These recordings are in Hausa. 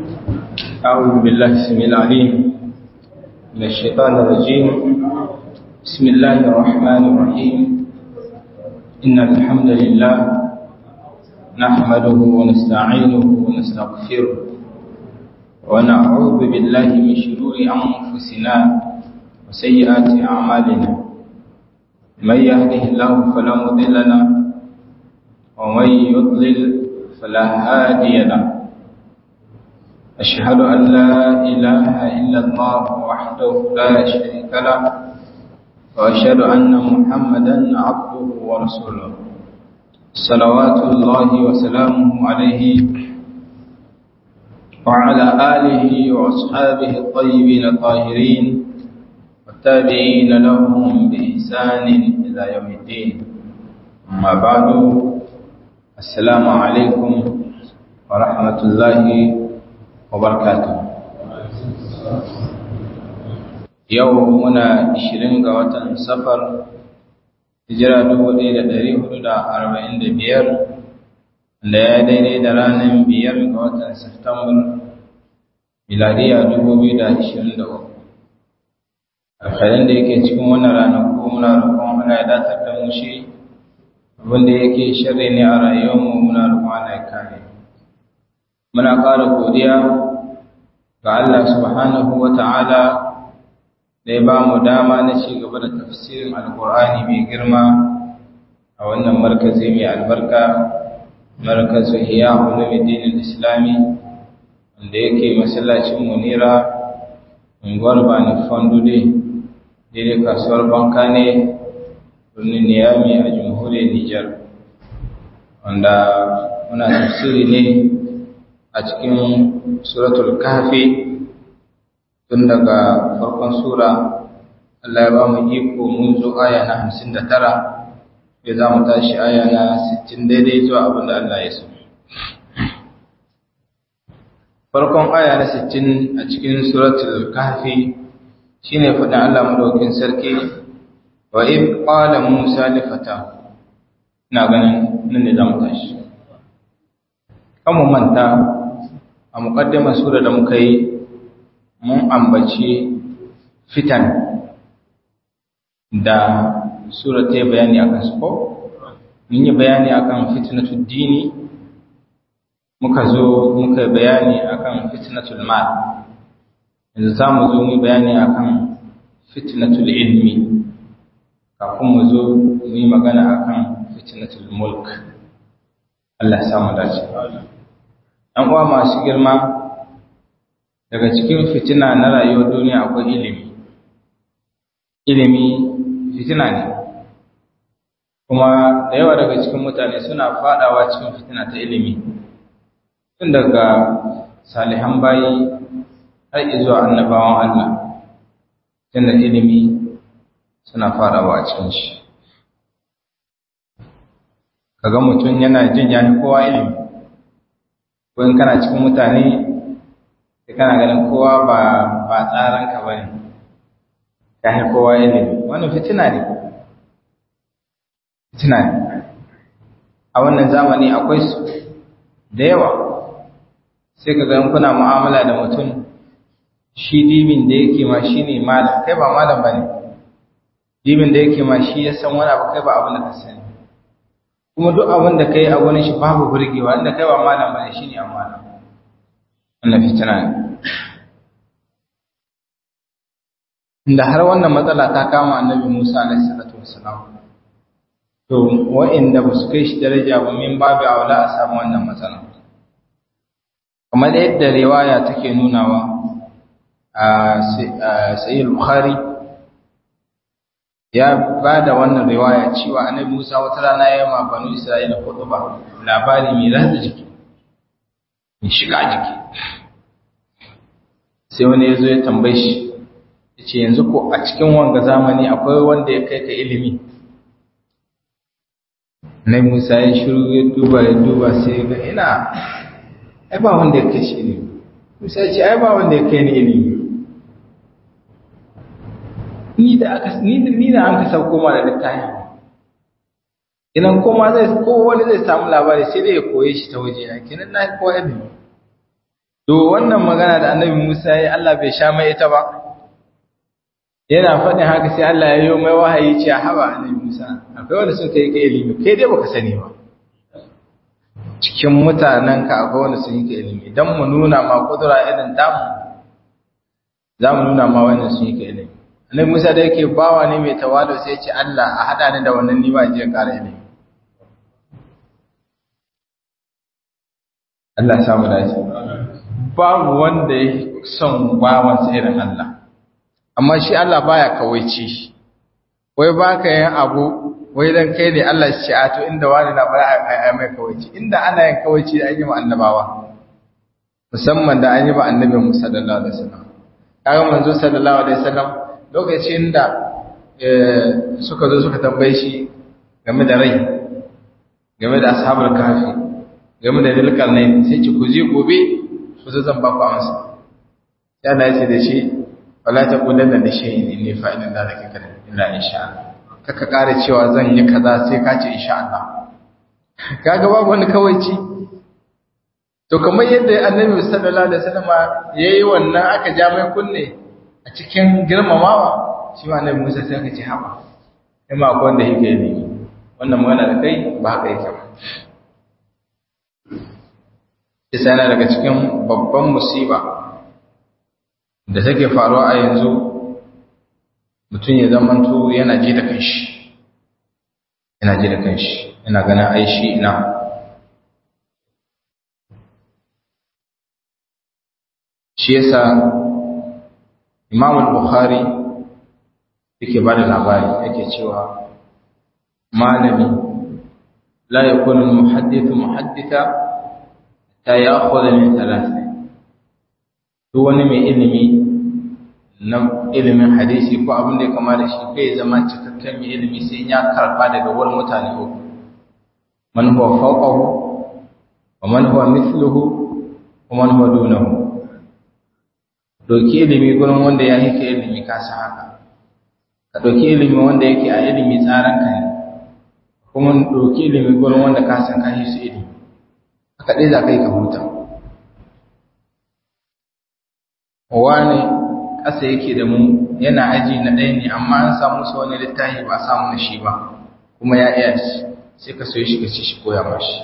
أعوذ بالله السميع العليم من الشيطان الرجيم بسم الله الرحمن الرحيم إن الحمد لله نحمده ونستعينه ونستغفره ونعوذ بالله من شرور أنفسنا وسيئات أعمالنا من يهده الله فلا مضل له ومن يضلل فلا هادي له أشهد أن لا إله إلا الله وحده لا شريك له وأشهد أن محمدا عبده ورسوله صلوات الله وسلامه عليه وعلى آله وأصحابه الطيبين الطاهرين والتابعين لهم بإحسان إلى يوم الدين أما بعد السلام عليكم ورحمة الله وبركاته yau muna 20 ga watan safar hijira 1445 da ya daidai da ranar biyar ga watan Septambar miladiya 2023 alkhairin da yake cikin wannan ranaku muna roƙon Allah ya datar da mu shi abinda yake shirri ne a rayuwarmu muna roƙon Allah ya kare muna ƙara godiya ga Allah subhanahu wa ta'ala da ya ba mu dama na ci gaba da tafsirin alkur'ani mai girma a wannan markazi mai albarka markazu hiya ulumuddin islami wanda yake masallacin munira unguwar bani fondude daidai kasuwar banka ne birnin niyami a jamhuriyar nijar wanda muna tafsiri ne a cikin suratul kafi tun daga farkon sura Allah ya ba mu iko mun zo aya na hamsin da tara ya za mu tashi aya na sittin daidai zuwa abin da Allah ya so. Farkon aya na sittin a cikin suratul kahfi shine faɗin Allah madaukin sarki wa id qala Musa li fata ina ganin nan ne za mu tashi. Kan mu manta a muƙaddamar sura da muka yi mun ambaci fitan da sura ta bayani akan su ko mun yi bayani akan fitnatul dini muka zo muka bayani akan fitnatul mal yanzu za mu zo mu bayani akan fitnatul ilmi kafin mu zo mu yi magana akan fitnatul mulk Allah ya samu dace ɗan uwa masu girma daga cikin fitina na rayuwar duniya akwai ilimi ilimi fitina ne kuma da yawa daga cikin mutane suna fadawa cikin fitina ta ilimi tun daga salihan bayi har zuwa annabawan Allah tun da ilimi suna fadawa a cikin shi kaga mutum yana jin yafi kowa ilimi ko in kana cikin mutane sai kana ganin kowa ba ba tsaranka bane kai kowa ilimi wannan fitina ne fitina ne a wannan zamani akwai su da yawa sai ka ga kuna mu'amala da mutum shi dibin da yake ma shine malam kai ba malam bane dibin da yake ma shi ya san wani abu kai ba abin da ka sani kuma duk abin da kai a wani shi babu burgewa inda kai ba malam bane shine an malam wannan fitina ne inda har wannan matsala ta kama annabi Musa alaihi salatu wassalam to wa'inda ba su kai shi daraja ba min babu aula a samu wannan matsala kamar yadda riwaya take nunawa a sahih bukhari ya ba da wannan riwaya cewa annabi Musa wata rana ya ma banu Isra'ila ba labari mai ratsa jiki mai shiga jiki sai wani ya zo ya tambaye shi ya ce yanzu ko a cikin wanga zamani akwai wanda ya kai ka ilimi na musa ya shiru ya duba ya duba sai ga ina ai ba wanda ya kai shi ilimi musa ya ce ai ba wanda ya kai ni ilimi ni da aka ni ni da an ka sauko ma da littafi idan koma zai ko wani zai samu labari sai dai ya koye shi ta waje na kenan na kowa ilimi to wannan magana da annabi Musa ya Allah bai sha mai ita ba yana faɗin haka sai Allah ya yi mai wahayi ce haba annabi Musa akwai wanda sun kai ka ilimi kai dai baka sani ba cikin mutanen ka akwai wanda sun yi ka ilimi dan mu nuna ma kudura irin damu za mu nuna ma wannan sun yi ka ilimi annabi Musa da yake bawa ne mai tawadu sai ya ce Allah a hada ni da wannan ni ba je ƙara ilimi Allah ya samu dace babu wanda ya son bawansa irin Allah amma shi Allah baya kawaici wai baka yin abu wai dan kai ne Allah shi a to inda wani na bari a mai kawaici inda ana yin kawaici da an yi ma annabawa musamman da an yi ma annabin mu sallallahu alaihi wasallam kaga manzo sallallahu alaihi wasallam lokacin da suka zo suka tambaye shi game da rai game da ashabul kahfi game da dilkarnain sai ci ku je gobe ku zo zan ba ku amsa sai Allah ya ce da shi wala taqulanna li shay'in inni fa'ilun dhalika kada illa insha Allah kaka kare cewa zan yi kaza sai ka ce insha Allah kaga babu wani kawaici to kamar yadda Annabi sallallahu alaihi wasallam yayi wannan aka ja mai kunne a cikin girmamawa shi ma Annabi Musa sai aka ce haba kai ma akwai wanda yake yi wannan magana da kai ba haka yake ba Isa yana daga cikin babban musiba da take faruwa a yanzu mutum ya zamanto yana ji da kanshi yana ji da kanshi yana ganin aishi ina shi yasa Imam al-Bukhari yake bada labari yake cewa malami la yakunu al-muhaddithu muhadditha ta ya'khudha min thalath duk wani mai ilimi na ilimin hadisi ko abin da ya kama da shi bai zama cikakken mai ilimi sai ya karba daga wurin mutane uku man huwa fawqahu wa man huwa mithluhu wa man huwa dunahu doki ilimi gurin wanda ya yake ilimi ka san haka ka doki ilimi wanda yake a ilimi tsaran ka ne kuma doki ilimi gurin wanda ka san ka yi su ilimi haka dai za ka yi ka huta wani ƙasa yake da mu yana aji na ɗaya ne amma an samu su wani littafi ba a samu na shi ba kuma ya iya shi sai ka so shi ka ci shi koya mashi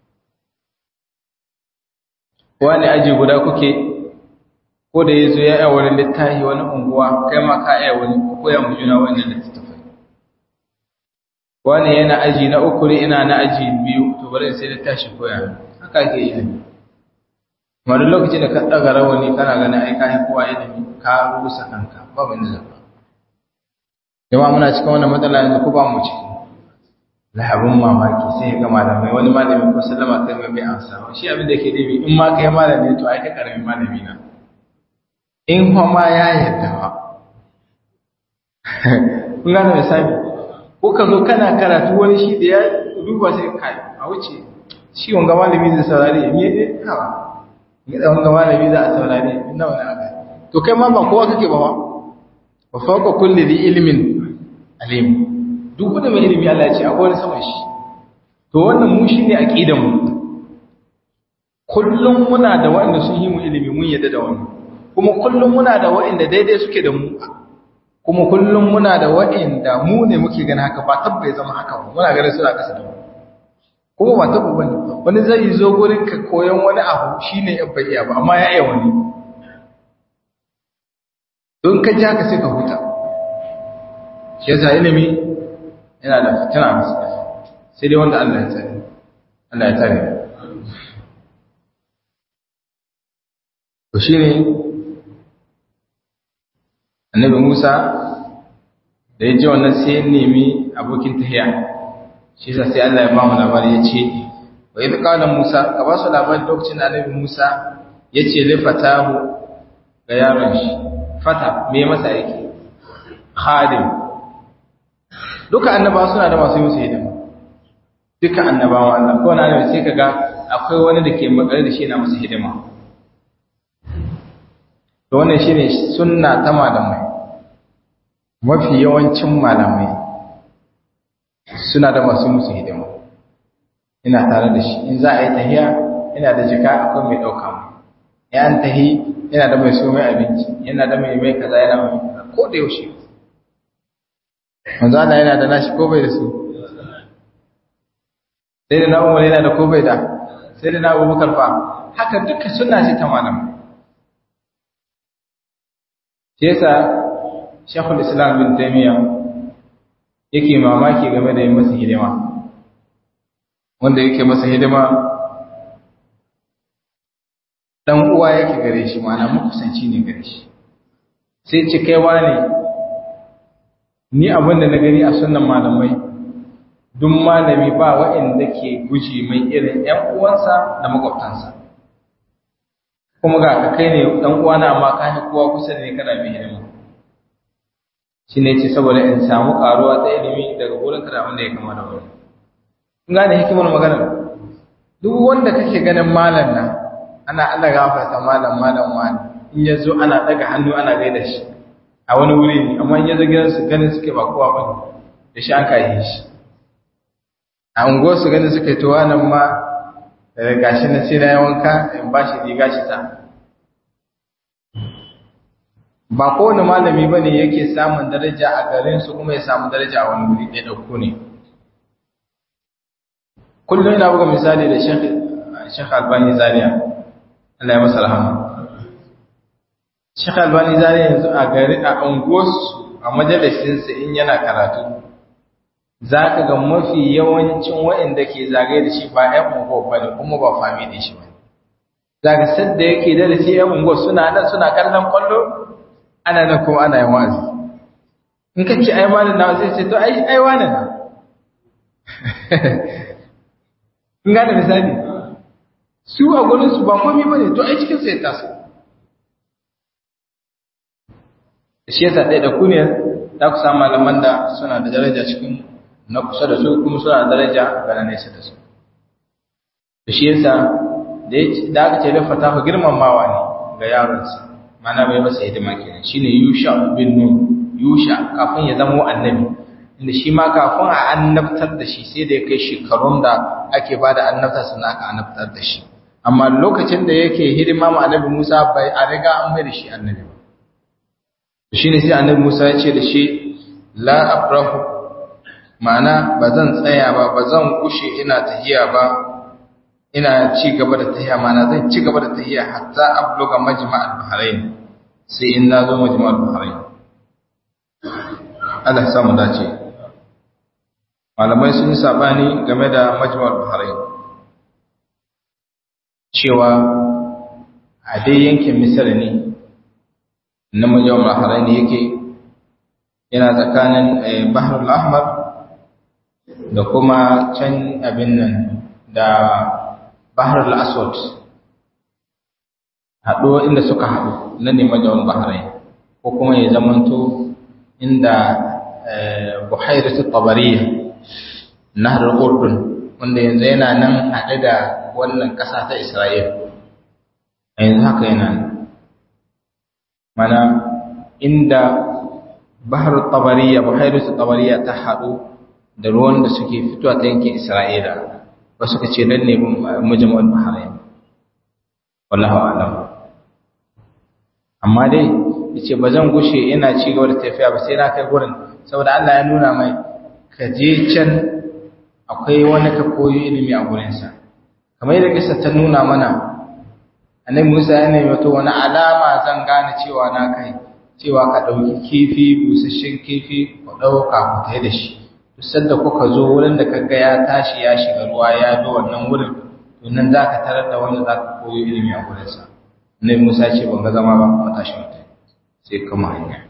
wani aji guda kuke ko da ya zo ya iya wani littafi wani unguwa kai ma ka iya wani ko koya mu juna wani littattafai wani yana aji na uku ne ina na aji biyu to bari sai littafi koya haka ke ilimi wani lokaci da ka ɗaga rawani kana ganin ai ka kowa ilimi ka rusa kanka ba wani zaba jama muna cikin wannan matsala yanzu ko ba mu ciki lahabin mamaki sai ga malamai wani malami ko sallama kai mai bai amsa ba shi abin da ke dabi in ma kai malami to ai ka karamin malami na in kuma ya yarda ba kun gane misali ko ka zo kana karatu wani shi da ya duba sai kai a wuce shi wanga malami zai saurare ne dai hawa ni da wanga malami za a saurare ina wani aka to kai ma ba kowa kake ba ba wa fawqa kulli dhi ilmin alim duk wanda mai ilimi Allah ya ce akwai wani saman shi to wannan mu shine aqidan mu kullum muna da wanda sun yi mu ilimi mun yadda da wani kuma kullum muna da wanda daidai suke da mu kuma kullum muna da wanda mu ne muke ganin haka ba tabbai zama haka ba muna ganin suna kasa da mu kuma ba tabbu bane wani zai zo gurin ka koyon wani abu shine yan bai iya ba amma ya iya wani don ka ji haka sai ka huta shi yasa ilimi yana da fitina masu sai dai wanda Allah ya tsare Allah ya tsare to shine annabi Musa da ya ji wannan sai ya nemi abokin tahiya shi yasa sai Allah ya ba mu labari ya ce wa idh qala Musa ka ba su labarin lokacin da annabi Musa ya ce li fatahu ga yaron shi fata me masa yake khadim duka annabawa suna da masu musu hidima duka annabawa Allah ko na annabi sai kaga akwai wani da ke makare da shi yana musu hidima to wannan shine sunna ta malamai mafi yawancin malamai suna da masu musu hidima ina tare da shi in za a yi tahiya ina da jika akwai mai ɗauka mu ya an tahi yana da mai so mai abinci yana da mai mai kaza yana mai kaza ko da yaushe manzo Allah yana da nashi ko bai da su sai da na umar yana da ko bai da sai da na abubakar fa haka duka suna ce ta malam shi yasa shekul islam bin taimiyya yake mamaki game da yin masa hidima wanda yake masa hidima dan uwa yake gare shi ma'ana makusanci ne gare shi sai ce kaiwa ne ni abin da na gani a sunan malamai duk malami ba waɗanda ke guji mai irin ‘yan uwansa da makwabtansa kuma ga ka kai ne ɗan uwana amma ka yi kowa kusa da ne kana mai hidima shi ne ce saboda in samu ƙaruwa ta ilimi daga wurin ka da wanda ya kama da wani kun gane hikimar maganar duk wanda kake ganin malam na ana Allah gafarta malam malam wani in ya zo ana ɗaga hannu ana gaida shi a wani wuri ne amma in ya zo gidansu ganin suke ba kowa ba da shi an kayi shi a unguwar su ganin suke towa nan ma daga gashi na sai na yawanka in ba shi riga shi ta ba kowane malami ba ne yake samun daraja a garin su kuma ya samu daraja a wani wuri ɗaya ɗauko ne kullum ina buga misali da shekh albani zaria Allah ya masa rahama shekh albani zaria yanzu a gari a unguwarsu a majalisinsa in yana karatu za ka ga mafi yawancin waɗanda ke zagaye da shi ba ‘yan unguwa ba ne kuma ba fami da shi ba za ka sadda yake da shi ‘yan unguwa suna nan suna kallon kwallo ana nan kuma ana yin wazi in ka ce aiwanin na zai ce to aiwanin na in gane misali su a gurinsu ba komi ba ne to ai cikin sai taso shi yasa ɗaya da ku ne za ku samu malaman da suna da daraja cikin na kusa da su kuma suna daraja ga na nesa da su da shi yasa da aka ce lafa ta girmamawa ne ga yaronsa mana bai masa hidima kenan shine yusha bin nun yusha kafin ya zama annabi inda shi ma kafin a annabtar da shi sai da ya kai shekarun da ake ba da annabta sannan aka annabtar da shi amma lokacin da yake hidima ma annabi Musa bai a riga an mai da shi annabi ba shine sai annabi Musa ya ce da shi la abrahu ma'ana ba zan tsaya ba ba zan kushe ina tahiya ba ina ci gaba da tahiya ma'ana zan ci gaba da tahiya hatta abluga majma'al bahrain sai in na zo majma'al bahrain Allah ya samu dace malamai sun sabani game da majma'al bahrain cewa a dai yankin misir ne na majma'al bahrain yake yana tsakanin bahrul ahmar da kuma can abin nan da bahar al-aswad haɗo inda suka haɗu na ne majawar baharai ko kuma ya zamanto inda buhairatu tabariya nahar urdun wanda yanzu yana nan haɗe da wannan ƙasa ta isra'il a yanzu haka yana nan mana inda bahar tabariya buhairatu tabariya ta haɗu da ruwan da suke fitowa ta yankin isra'ila ba suka ce nan ne mujammal bahrain wallahu a'lam amma dai yace ba zan gushe ina ci gaba da tafiya ba sai na kai gurin saboda Allah ya nuna mai ka je can akwai wani ka koyi ilimi a gurin sa kamar yadda kissa ta nuna mana annabi Musa ya nemi wato wani alama zan gane cewa na kai cewa ka dauki kifi busasshen kifi ku dauka ku tayi da shi sadda kuka zo wurin da kaga ya tashi ya shiga ruwa ya bi wannan wurin to nan za ka tarar da wanda za ka koyo ilimi a gurinsa nai musa ce ban ga zama ba kuma tashi mutum sai kama hanya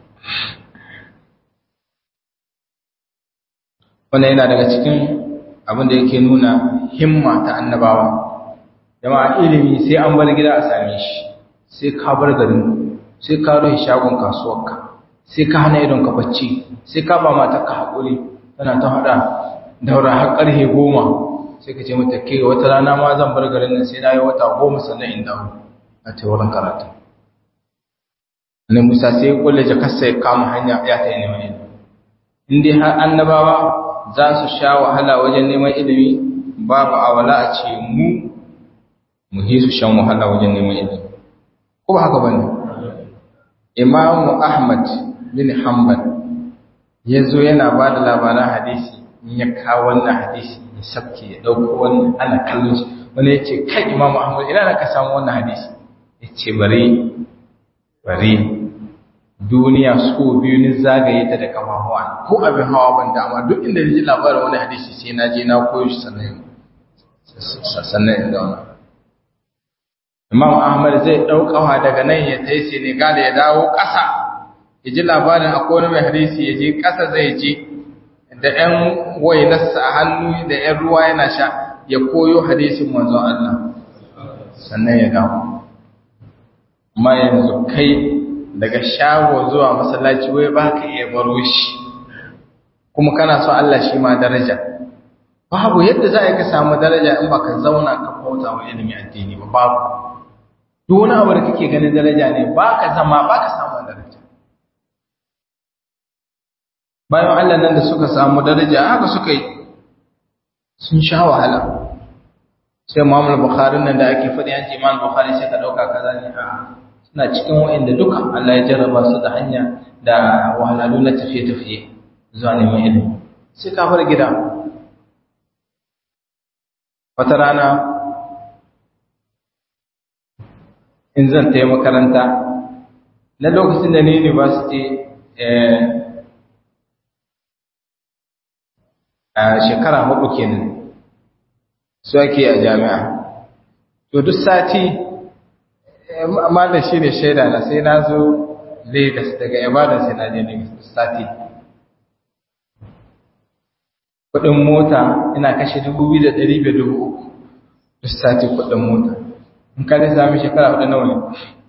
wannan yana daga cikin abin da yake nuna himma ta annabawa jama'a ilimi sai an bar gida a same shi sai ka bar garin sai ka rufe shagon kasuwarka sai ka hana idon ka bacci sai ka ba matar ka haƙuri tana ta haɗa daura har ƙarfe goma sai ka ce mata ke wata rana ma zan bar garin nan sai na yi wata goma sannan in dawo a ta wurin karatu ne musa sai kulle jakarsa ya kama hanya ya ta yi neman ilimi in dai har annabawa za su sha wahala wajen neman ilimi babu awala a ce mu mu yi su shan wahala wajen neman ilimi ko ba haka bane Imam Ahmad bin Hanbal yazo yana ba da labaran hadisi in ya kawo wannan hadisi ya sabke ya dauko wannan ana kallon shi wani yace kai Imam Ahmad ina ka samu wannan hadisi yace bare bare duniya su biyu ni zagaye ta da kafafuwa ko abin hawa ban da amma duk inda ji labarin wani hadisi sai na je na koyo shi sannan sannan in zauna Imam Ahmad zai ɗaukawa daga nan ya tai Senegal ya dawo ƙasa ya ji labarin akwai wani mai hadisi ya je ƙasa zai je da ‘yan wainarsa a hannu da ‘yan ruwa yana sha ya koyo hadisin manzon Allah sannan ya dawo amma yanzu kai daga shago zuwa masallaci wai ba ka iya baro shi kuma kana so Allah shi ma daraja babu yadda za a ka samu daraja in baka zauna ka bauta wa ilimin addini ba babu duk wani abu da kake ganin daraja ne ba ka zama ba ka samu daraja bayan Allah nan da suka samu daraja haka suka yi sun sha wahala sai Muhammad Bukhari nan da ake faɗi an ce Imam Bukhari sai ka dauka kaza ne a suna cikin wa'inda duka Allah ya jarraba su da hanya da wahalalu na tafiye-tafiye zuwa neman ilimi sai ka fara gida wata rana in zan taya makaranta na lokacin da ni university a shekara hudu kenan su ake a jami'a to duk sati malam shi ne shaida na sai na zo lagos daga ibadan sai na je lagos sati kudin mota ina kashe dubu biyu da ɗari biyar dubu uku duk sati kudin mota in ka zai sami shekara hudu nawa ne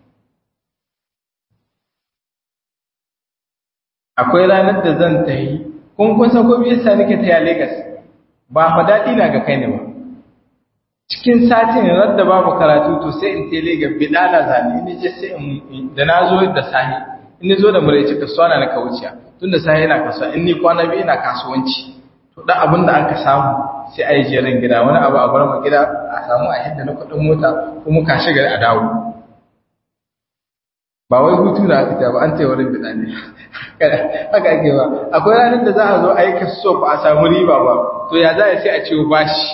akwai ranar da zan ta yi kun kun san ko me yasa nake ta ya lagos ba fa daɗi na ga kai ne ba cikin satin ran da babu karatu to sai in tele ga bidala zani in je sai in da na zo da sahi in ni zo da mureci kasuwa na ka wuciya tun da sahi ina kasuwa in ni kwana biyu ina kasuwanci to dan abin da aka samu sai a yi jerin gida wani abu a bar mu gida a samu a hidda na kuɗin mota kuma ka shiga a dawo ba wai hutu da aka ta ba an ce wurin bida ne haka ake ba akwai ranar da za a zo a yi kasuwa ba a samu riba ba to ya za a sai a ciwo bashi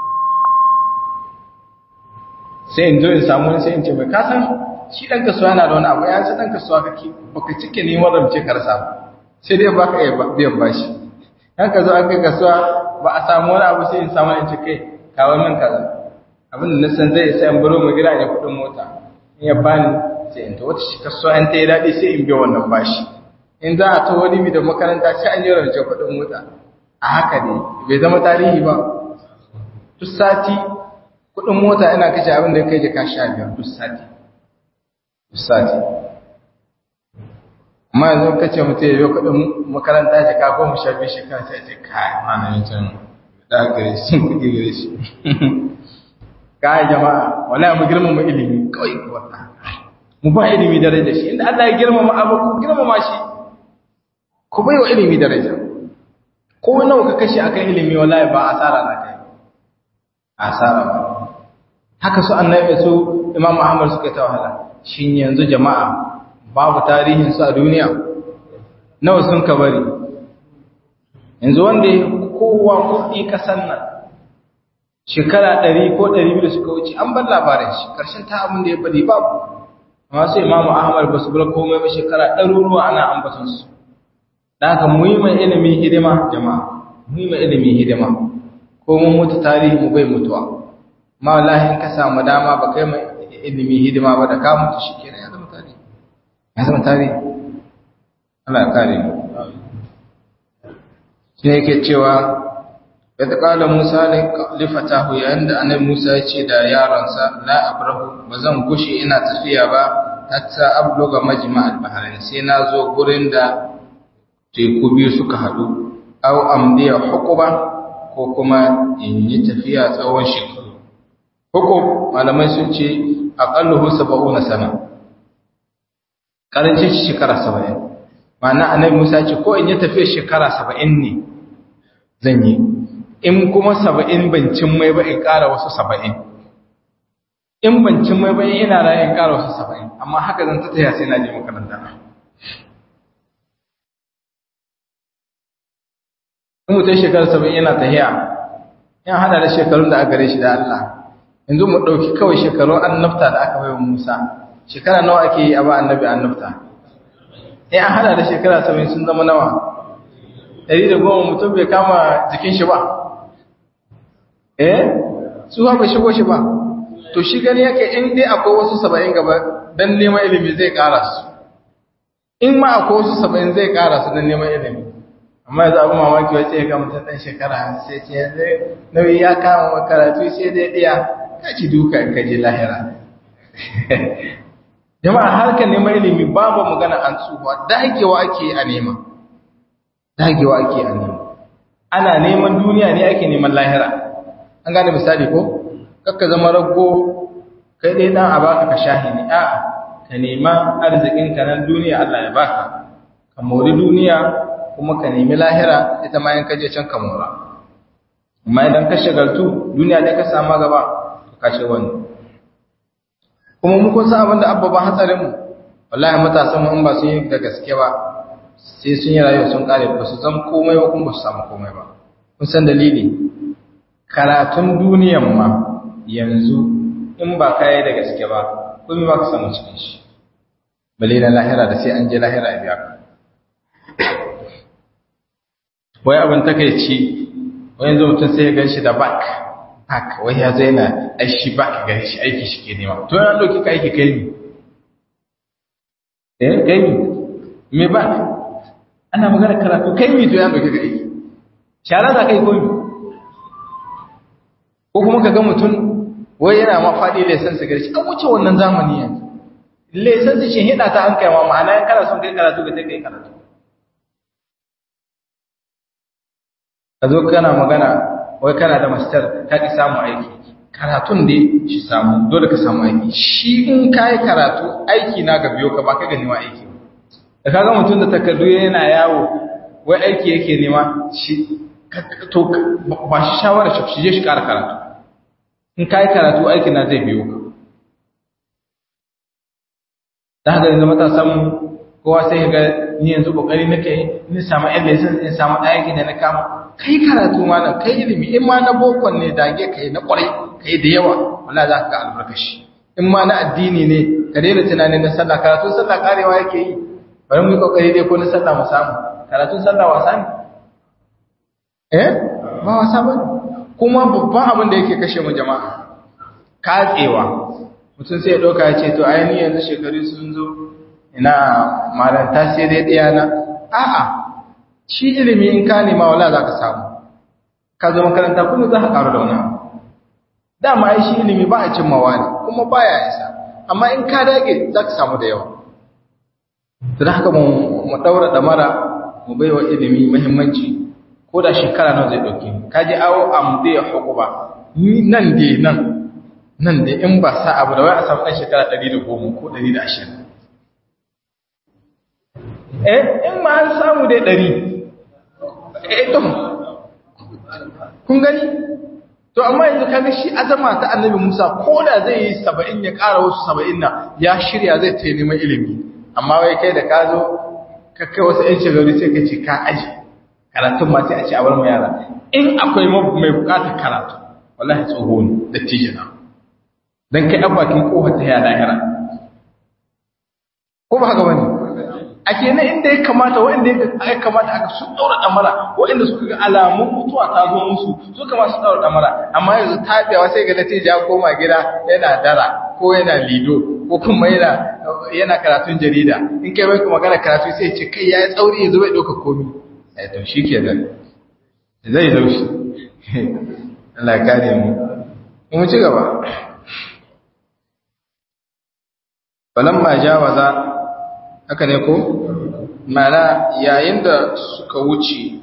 sai in zo in samu wani sai in ce mai kasan shi ɗan kasuwa yana da wani abu ya ce ɗan kasuwa kake baka cike neman ramce ka rasa sai dai baka iya biyan bashi yan ka zo an kai kasuwa ba a samu wani abu sai in samu in ce kai kawo min kaza abin da nasan zai isa in baro mu gida ne kuɗin mota in ya bani sai in ta wata shi kasuwa in ta yi daɗi sai in biya wannan bashi in za a ta wani bi da makaranta sai an yi rance kuɗin mota a haka ne bai zama tarihi ba duk sati kudin mota ina kashe abin da kai jaka sha biyar duk sati duk sati amma yanzu ka ce mutum ya biyo kudin makaranta jaka goma sha biyu shekara sai ce kai mana yin can da gare shi kudi gare shi kai jama'a wala mu girmama ilimi kawai kuwa mu ba ilimi daraja shi inda Allah ya girmama abu ku girmama shi ku bai wa ilimi daraja ko nawa ka kashe akan ilimi wallahi ba asara na kai asara ba haka su annabi su imam Ahmad suka ta wahala shin yanzu jama'a babu tarihin su a duniya nawa sun ka bari yanzu wanda ya kowa kuɗi kasan nan shekara ɗari ko ɗari biyu da suka wuce an bar labarin shi ƙarshen ta abin da ya bari babu amma su imamu ahmad ba su bar komai ba shekara ɗaruruwa ana ambaton su da haka mu yi mai ilimi hidima jama'a mu yi mai ilimi hidima ko mun mutu tarihi mu bai mutuwa ma wallahi in ka samu dama ba kai mai ilimi hidima ba da ka mutu shi kenan ya zama tarihi ya zama tarihi Allah ya kare mu shi yake cewa ya taƙala Musa li fatahu yayin da annabi Musa ya ce da yaronsa la abrahu ba zan gushe ina tafiya ba hatta abluga majma' al-bahrain sai na zo gurin da teku biyu suka haɗu aw amdiya hukuba ko kuma in yi tafiya tsawon shekaru hukub malamai sun ce aqalluhu 70 sana karancin shekara 70 ma'ana annabi Musa ce ko in yi tafiya shekara 70 ne zan yi in kuma 70 ban cin mai ba in ƙara wasu 70 in ban cin mai bayan ina rayan ƙara wasu saba'in amma haka zan tattaya sai na je makaranta in mutum shekarar saba'in yana tahiya yan hada da shekarun da aka gare shi da Allah yanzu mu ɗauki kawai shekarun annabta da aka bai Musa shekara nawa ake yi a ba annabi annabta in an hada da shekara saba'in sun zama nawa ɗari da goma mutum bai kama jikin shi ba eh su ba shigo shi ba to shi gani yake in dai akwai wasu saba'in gaba don neman ilimi zai ƙara su in ma akwai wasu saba'in zai ƙara su don neman ilimi amma yanzu abu mamaki wace ya ga mutum ɗan shekara sai ce yanzu nauyi ya kama karatu sai dai ɗaya ka ci duka ka ji lahira jama'a harkar neman ilimi babu magana an tsuhuwa dagewa ake a nema dagewa ake a nema ana neman duniya ne ake neman lahira an gane misali ko kakka zama rago kai dai dan a baka ka shahi ne a'a ka nema arzikin ka nan duniya Allah ya baka ka mori duniya kuma ka nemi lahira ita ma in ka je can ka mora amma idan ka shagaltu duniya dai ka samu gaba to ka shi wani kuma mun kun san abin da abba ba hatsarin mu wallahi matasan mu in ba sun yi da gaske ba sai sun yi rayuwa sun kare ba su san komai ba kuma ba su samu komai ba kun san dalili karatun duniyan ma yanzu in ba ka yi da gaske ba kuma ba ka samu cikin shi bale na lahira da sai an je lahira a biya wai abin takaici wai yanzu mutum sai ya gan shi da bak bak wai ya zai na aishi bak ga shi aiki shi ke nema to yana ɗauki ka aiki kai mi eh kai mi me bak ana magana karatu kai mi to yana ɗauki ka aiki shara za ka yi komi ko kuma ka ga mutum wai yana ma faɗi lesan su garshi an wuce wannan zamani yanzu lesan su shi hida ta an kaiwa ma'ana yan kana son kai karatu ka sai kai karatu ka zo kana magana wai kana da master ka ki samu aiki karatun dai shi samu dole ka samu aiki shi in ka yi karatu aiki na ga biyo ka ba ka gani ma aiki da kaga mutum da takardu yana yawo wai aiki yake nema shi to ba shi shawara shi je shi kara karatu in ka yi karatu aiki na zai biyo ka da haka yanzu matasan kowa sai ga ni yanzu kokari nake ni samu yan lesson in samu aiki da na kama kai karatu ma nan kai ilimi in ma na bokon ne dage kai na kwarai kai da yawa wallahi za ka ga albarkashi in ma na addini ne ka daina tunanin na sallah karatu sallah karewa yake yi bari mu yi kokari dai ko na sallah mu samu karatun sallah wasa ne eh ba wasa ba kuma babban abin da yake kashe mu jama'a katsewa mutum sai ya ɗauka ya ce to ainihin yanzu shekaru sun zo ina malanta sai dai ɗaya na a'a shi ilimi in ka nema wala za ka samu ka zo makaranta kuma za ka ƙaru da wani abu dama ai shi ilimi ba a cimmawa ne kuma ba ya isa amma in ka dage za ka samu da yawa to da haka mu ɗaura ɗamara mu bai wa ilimi muhimmanci ko da shekara nawa zai ɗauke ka ji awo am zai hukuba ni nan dai nan nan dai in ba sa abu da wai a samu ɗan shekara ɗari da goma ko ɗari da ashirin eh in ma an samu dai ɗari eh to kun gani to amma yanzu kaga shi azama ta annabi Musa ko da zai yi saba'in ya ƙara wasu saba'in na ya shirya zai ta neman ilimi amma wai kai da ka zo ka kai wasu ‘yan shekaru sai ka ce ka aji karatun ma sai a ce a bar mu yara in akwai mai bukatar karatu wallahi tsoho ne da tijina don kai an bakin kofar ta yada yara ko ba haka bane a kenan inda ya kamata waɗanda ya kamata aka sun ɗaura ɗamara waɗanda suka ga alamun mutuwa ta zo musu su kama su ɗaura ɗamara amma yanzu tafiyawa sai ga dace ja koma gida yana dara ko yana lido ko kuma yana yana karatun jarida in kai bai magana karatu sai ce kai ya yi tsauri yanzu bai ɗauka komi ya to shi ke nan zai laushi Allah kare mu mu ci gaba falamma jawaza haka ne ko mana yayin da suka wuce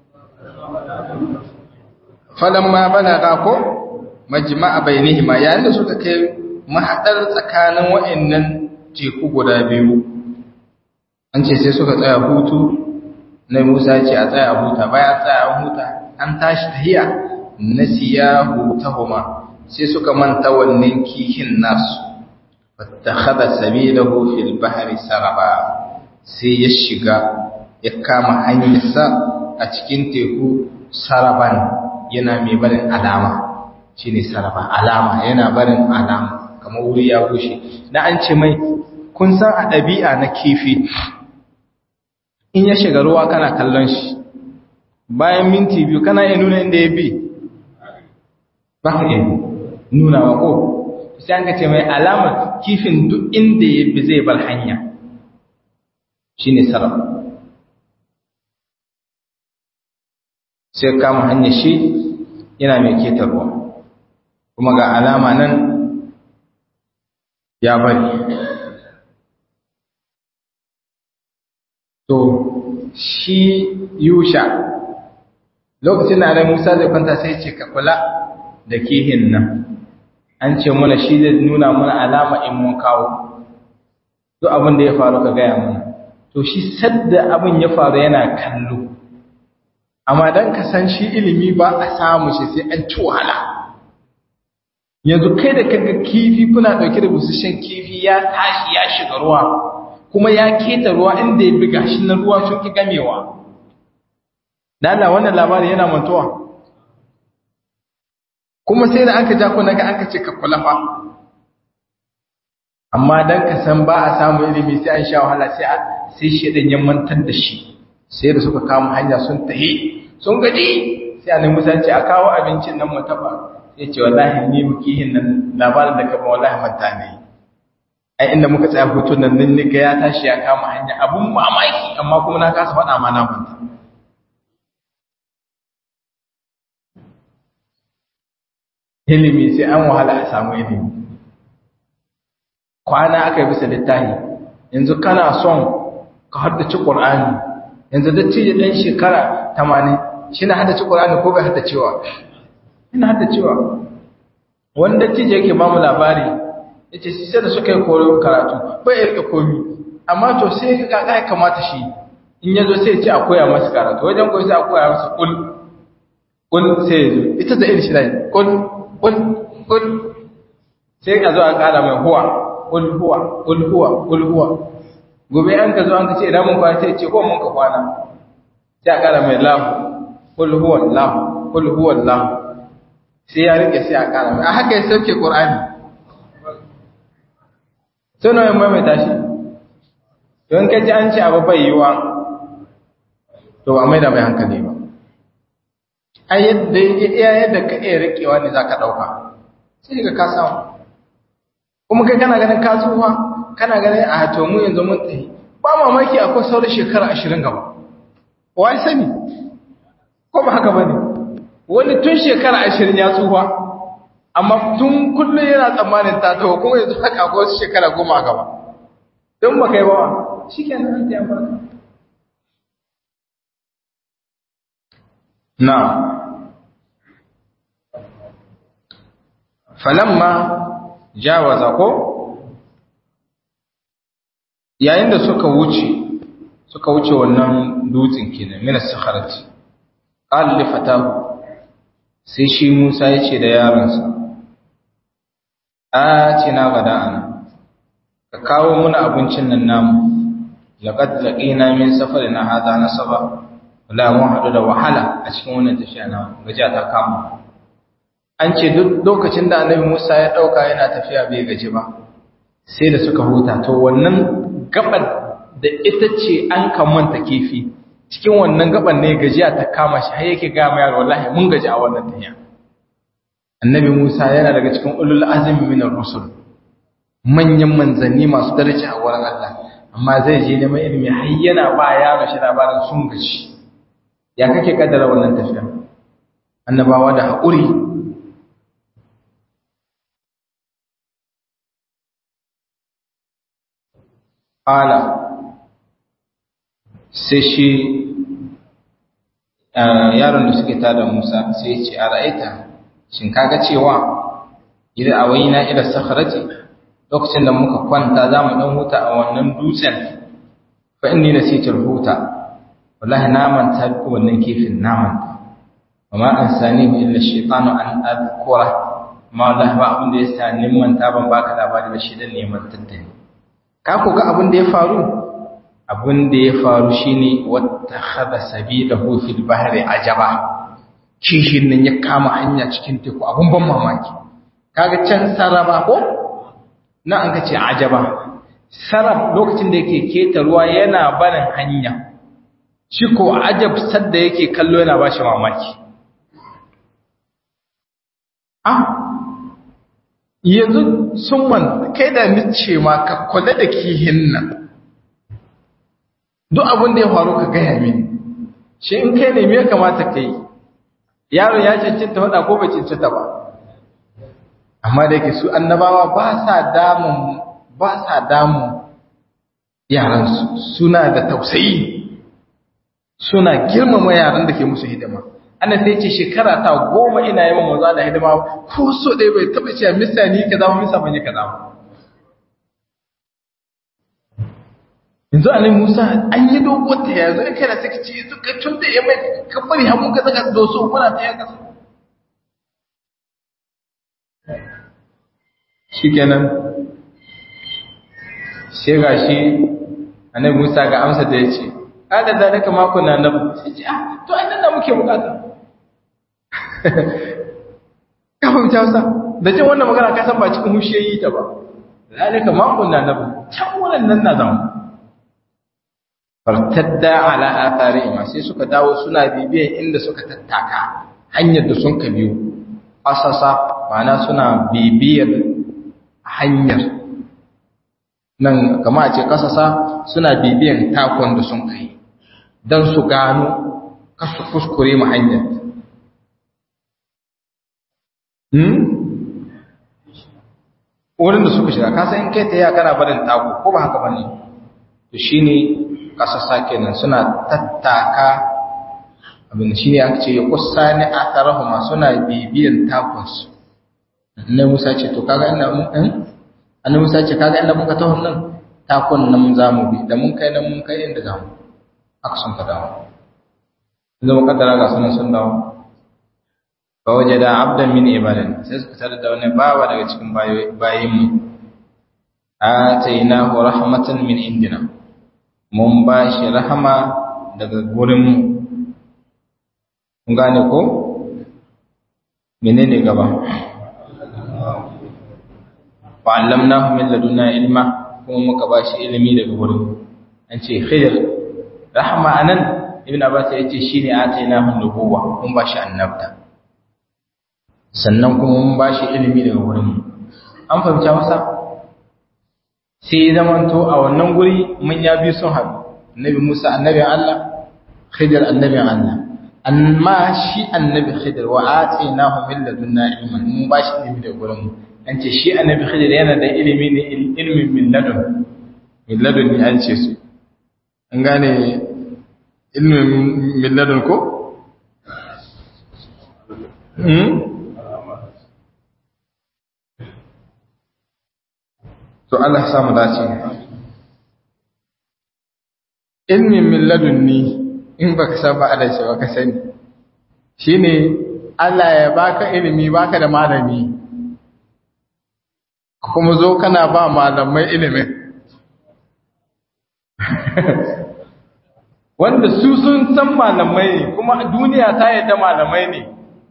falamma balaga ko majma'a bainihima yayin da suka kai mahadar tsakanin wa'annan teku guda biyu an ce sai suka tsaya hutu na Musa ce a tsaya huta baya tsaya huta an tashi tahiya nasiya hutahuma sai suka manta wannan kihin nasu fattakhadha sabilahu fil bahri saraba sai ya shiga ya kama hanyarsa a cikin teku saraban yana mai barin alama shine saraba alama yana barin alama kamar wuri ya bushe na an ce mai kun san a ɗabi'a na kifi in ya shiga ruwa kana kallon shi bayan minti biyu kana iya nuna inda ya bi ba ka iya nuna wa ko sai an ka ce mai alamar kifin duk inda ya bi zai bar hanya shi ne sarrafa sai kama hanyar shi yana mai ketarwa kuma ga alama nan ya bari to shi yusha lokacin da alai musa zai kwanta sai ce ka kula da kihin nan an ce mana shi zai nuna mana alama in mun kawo duk abin da ya faru ka gaya mana to shi sadda abin ya faru yana kallo amma dan ka san shi ilimi ba a samu shi sai an ci wahala yanzu kai da kaga kifi kuna dauke da busasshen kifi ya tashi ya shiga ruwa kuma ya keta ruwa inda ya biga shi na ruwa sun ki gamewa dala wannan labari yana mantuwa kuma sai da aka ja ku naga aka ce ka kula fa amma dan ka san ba a samu ilimi sai an sha wahala sai sai shedan ya mantar da shi sai da suka kama hanya sun tahi sun gaji sai annabi Musa ce a kawo abincin nan mu taba sai ce wallahi ni mukihin nan labarin da kaba wallahi manta ne ai inda muka tsaya hoton nan din ni ga ya tashi ya kama hanya abun mamaki amma kuma na kasa faɗa ma na manta ilimi sai an wahala a samu ilimi kwana aka yi bisa littafi yanzu kana son ka haddace Qur'ani yanzu da cije dan shekara 80 shi na haddace Qur'ani ko bai haddacewa ina haddacewa wanda cije yake ba mu labari yace sai da suka yi koyon karatu bai ya rike komi amma to sai ka ga ya kamata shi in yazo sai ya ce a koya masa karatu wajen koyi sai a koya masa kul kul sai ya zo ita da irin shi dai kul kul kul sai ka zo a kara mai huwa kul huwa kul huwa kul huwa gobe an ka zo an ka ce idan mun kwana sai ce ko mun ka kwana sai a kara mai lahu kul huwa lahu kul huwa lahu sai ya rike sai a kara mai a haka ya sauke qur'ani sai nawa mai mai tashi don ka ji an ce abu bai yiwa to ba mai da mai hankali ba a yadda iya yadda ka iya rikewa ne za ka ɗauka sai ka ka samu kuma kai kana ganin ka tsufa kana ganin a to mu yanzu mun tsaye ba mamaki akwai sauran shekara ashirin gaba wai sani ko ba haka ba ne wani tun shekara ashirin ya tsufa amma tun kullum yana tsammanin ta taho kuma yanzu haka akwai wasu shekara goma a gaba don ba kai ba shi ke nan ta yamma na falamma jawaza ko yayin da suka wuce suka wuce wannan dutsen kenan mina sakharati qala li fatahu sai shi Musa ya ce da yaronsa a ce na gada ana ka kawo muna abincin nan namu laqad laqina min safarina hadha nasaba wala mun hadu da wahala a cikin wannan tafiya na gajiya ta kama an ce duk lokacin da annabi Musa ya dauka yana tafiya bai gaji ba sai da suka huta to wannan gaban da ita ce an kamanta kifi cikin wannan gaban ne gajiya ta kama shi har yake ga mai wallahi mun gaji a wannan tafiya annabi Musa yana daga cikin ulul azmi min ar-rusul manyan manzanni masu daraja a wurin Allah amma zai je neman ilimi har yana ba yaro shi labarin sun gaji ya kake kaddara wannan tafiya annabawa da haƙuri ala sai shi yaron da suke tada Musa sai ya ce a ra'aita shin kaga cewa idan a wayina ila sakharati lokacin da muka kwanta za mu dan huta a wannan dutsen fa inni nasitul huta wallahi na manta wannan kifin na manta amma an sani illa shaytanu an adkura amma wallahi ba abin da ya sa neman ta ban baka labari ba shi da neman tantane ka ku ga abin da ya faru abin da ya faru shine wata khada sabilahu fil bahri ajaba kishin nan ya kama hanya cikin teku abun ban mamaki kaga can saraba ko na an kace ajaba sarab lokacin da yake keta ruwa yana barin hanya shi ko ajab sadda yake kallo yana bashi mamaki ah yanzu sun man kai da nice ma ka kula da kihin nan duk abin da ya faru ka gaya mini shi in kai ne me ya kamata ka yi yaro ya cancanta faɗa ko bai cancanta ba amma da yake su annabawa ba sa damun ba sa damun yaransu suna da tausayi suna girmama yaran da ke musu hidima ana sai ce shekara ta goma ina yi maza da hidima ko so ɗaya bai taɓa cewa mista ni ka zama mista ban yi ka zama yanzu a nan musa an yi dogon ta yanzu in kai da suka ce yanzu ka tun da ya mai kafari hamun ka zaka doso muna ta ya kasa shi kenan sai ga shi annabi musa ga amsa da ya ce kada da daga mako na nabu sai ce ah to ai nan da muke bukata ka fahimta wasa da jin wannan magana ka san ba cikin hushe yi ta ba zalika mako na nabu can wurin nan na zama fartadda ala atharihim sai suka dawo suna bibiyan inda suka tattaka hanyar da sun ka biyo asasa ma'ana suna bibiyar hanyar nan kama a ce kasasa suna bibiyan takon da sun kai don su gano kasu kuskure mu hanyar wurin da suka shiga kasa in kai ta yi kana barin tako ko ba haka ba ne to shi ne kasasa kenan suna tattaka abin shi ne aka ce ya kusa ne a tarahuma suna bibiyan takonsu na musa ce to kaga ina mun annabi musa ce kaga inda muka taho nan takon nan za mu bi da mun kai nan mun kai inda za mu aka sun ka dawo yanzu mu kaddara ga sunan sun dawo fa wajada abdan min ibadan sai suka tarar da wani bawa daga cikin bayin mu atainahu rahmatan min indina mun ba shi rahama daga gurin mu kun gane ko menene gaba fa'allamnahu min ladunna ilma kuma muka bashi ilimi daga wurin an ce khidr rahma anan ibn abbas ya ce shine atainahu nubuwa mun bashi annabta sannan kuma mun bashi ilimi daga wurin an fahimta masa sai zamanto a wannan guri mun ya bi sun haɗu annabi Musa annabin Allah khidr annabin Allah amma shi annabi khidr wa atainahu min ladunna ilman mun bashi ilimi daga wurin an ce shi annabi khidir yana da ilimi ne ilmin min ladun min ladun ne an ce su an gane ilmin min ladun ko hmm to Allah samu dace ilmin min ladun ni in baka san ba Allah shi baka sani shine Allah ya baka ilimi baka da malami kuma zo kana ba malamai ilimin wanda su sun san malamai kuma duniya ta yadda malamai ne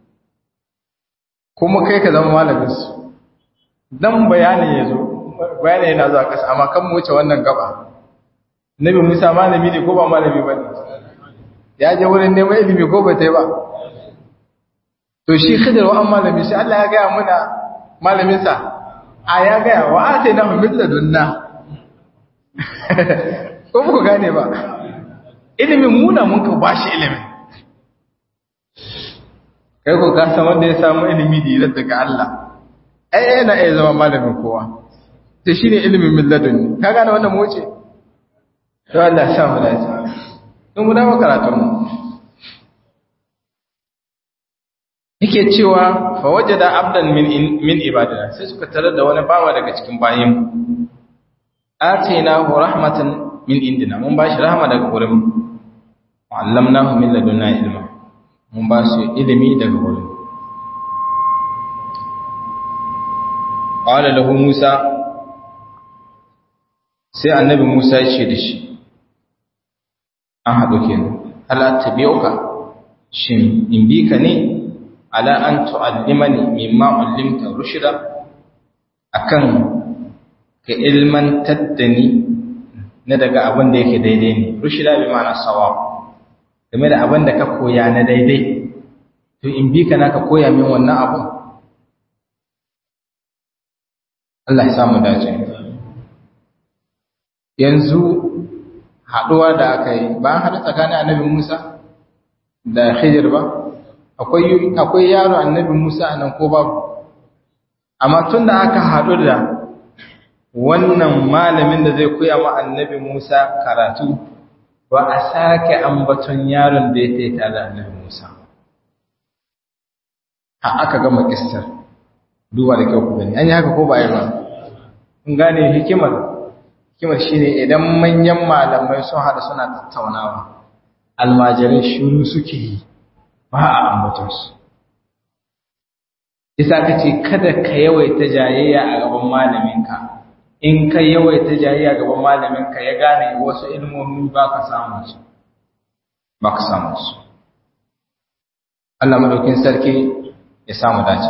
kuma kai ka zama malaminsu don bayanin ya zo bayanin yana zuwa kasa amma kan wuce wannan gaba nabi musa malami ne ko ba malami ba ne ya je wurin neman ilimi ko bai ta yi ba to shi khidir wa'an malami shi Allah ya gaya muna malaminsa a ya gaya wa a sai na hamid da dunna ko ku gane ba ilimin muna mun ka bashi ilimin kai ko ka san wanda ya samu ilimi da yirar daga Allah ai yana iya zama malamin kowa to shine ilimin milladun ka gane wannan mu ce to Allah ya sa mu dace don mu dawo karatun mu yake cewa fa wajada abdan min min ibadina sai suka tarar da wani bawa daga cikin bayin atainahu rahmatan min indina mun bashi rahma daga gurin mu allamnahu min ladunna ilma mun ba su ilimi daga wurin qala lahu musa sai annabi musa ya ce da shi an haɗu kenan ala tabi'uka shin in bi ka ne ala an tu'allimani mimma ullimta rushda akan ka ilmantar da ni na daga abin da yake daidai ne rushda bi ma'ana sawab game da abin da ka koya na daidai to in bi ka na ka koya min wannan abin Allah ya samu dace yanzu haɗuwa da aka yi ba haɗu tsakanin annabi Musa da Khidir ba akwai akwai yaro annabi Musa a nan ko babu amma tun da aka haɗu da wannan malamin da zai koya ma annabi Musa karatu ba a sake ambaton yaron da ya taita tare da annabi Musa a aka gama kistar duba da kyau ku gani an yi haka ko ba yi ba kun gane hikimar hikimar shine idan manyan malamai sun haɗa suna tattaunawa almajirai shuru suke yi ba a ambaton su isa ka ce kada ka yawaita jayayya a gaban malaminka in ka yawaita jayayya a gaban malaminka ya gane wasu ilmomi ba ka samu su ba ka samu su Allah madaukin sarki ya samu dace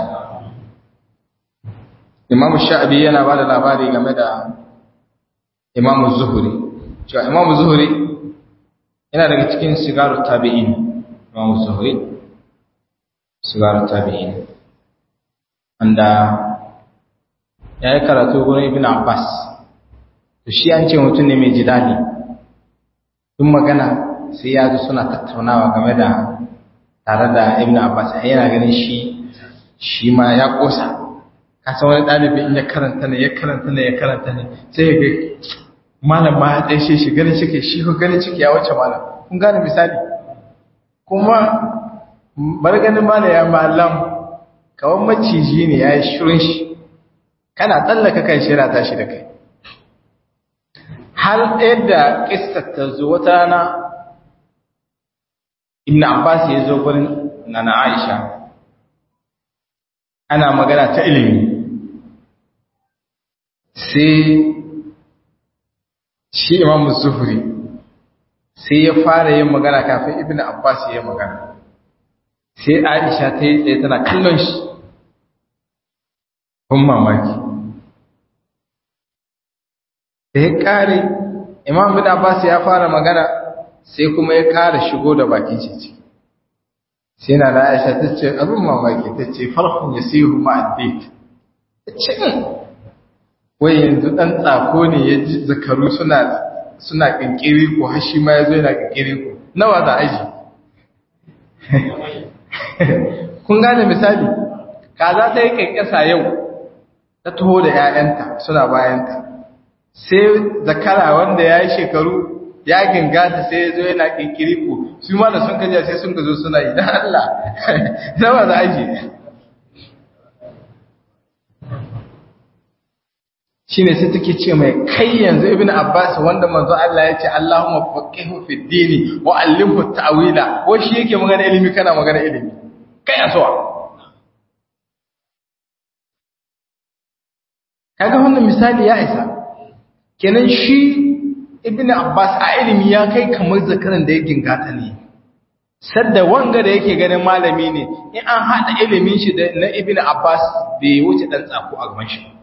Imam Sha'abi yana ba da labari game da Imam Zuhri cewa Imam Zuhri yana daga cikin sigaru tabi'in Imam Zuhri sigaru tabi'in wanda ya yi karatu gurin Ibn Abbas to shi an ce mutum ne mai jidali duk magana sai ya zo suna tattaunawa game da tare da Ibn Abbas yana ganin shi shi ma ya kosa kasan wani ɗalibi in ya karanta ne ya karanta ne ya karanta ne sai ya ga malam ma ya tsaye shi ganin ciki shi ko ganin ciki ya wace malam kun gane misali kuma bar ganin malam ya malam kawan maciji ne ya yi shirin shi kana tsallaka kan shi yana tashi da kai har yadda kistar ta zo wata rana ibn abbas ya zo gurin nana aisha ana magana ta ilimi sai shi imamu zuhuri sai ya fara yin magana kafin ibn abbas ya yi magana sai aisha ta yi tsaye tana kallon shi kun mamaki da ya kare imam ibn abbas ya fara magana sai kuma ya kara shigo da bakin shi ciki sai na da aisha ta ce abin mamaki ta ce farkon ya sihu ma'addit ta ce wai yanzu ɗan tsako ne ya ji zakaru suna suna ƙinƙiri ko har shi ma ya zo yana ƙinƙiri ko nawa za aji kun gane misali kaza ta yi ƙanƙasa yau ta taho da 'ya'yanta suna bayanta sai zakara wanda ya yi shekaru ya gingata sai ya zo yana ƙinƙiri ko su ma da sun kajiya sai sun ka zo suna yi don Allah nawa za aji shine sai take ce mai kai yanzu ibn abbas wanda manzo Allah ya ce Allahumma faqihu fi dini wa allimhu ta'wila ko shi yake magana ilimi kana magana ilimi kai aswa kaga wannan misali ya isa kenan shi ibn abbas a ilimi ya kai kamar zakaran da ya gingata ne sadda wanga da yake ganin malami ne in an hada ilimin shi da na ibn abbas bai wuce dan tsako a gaban shi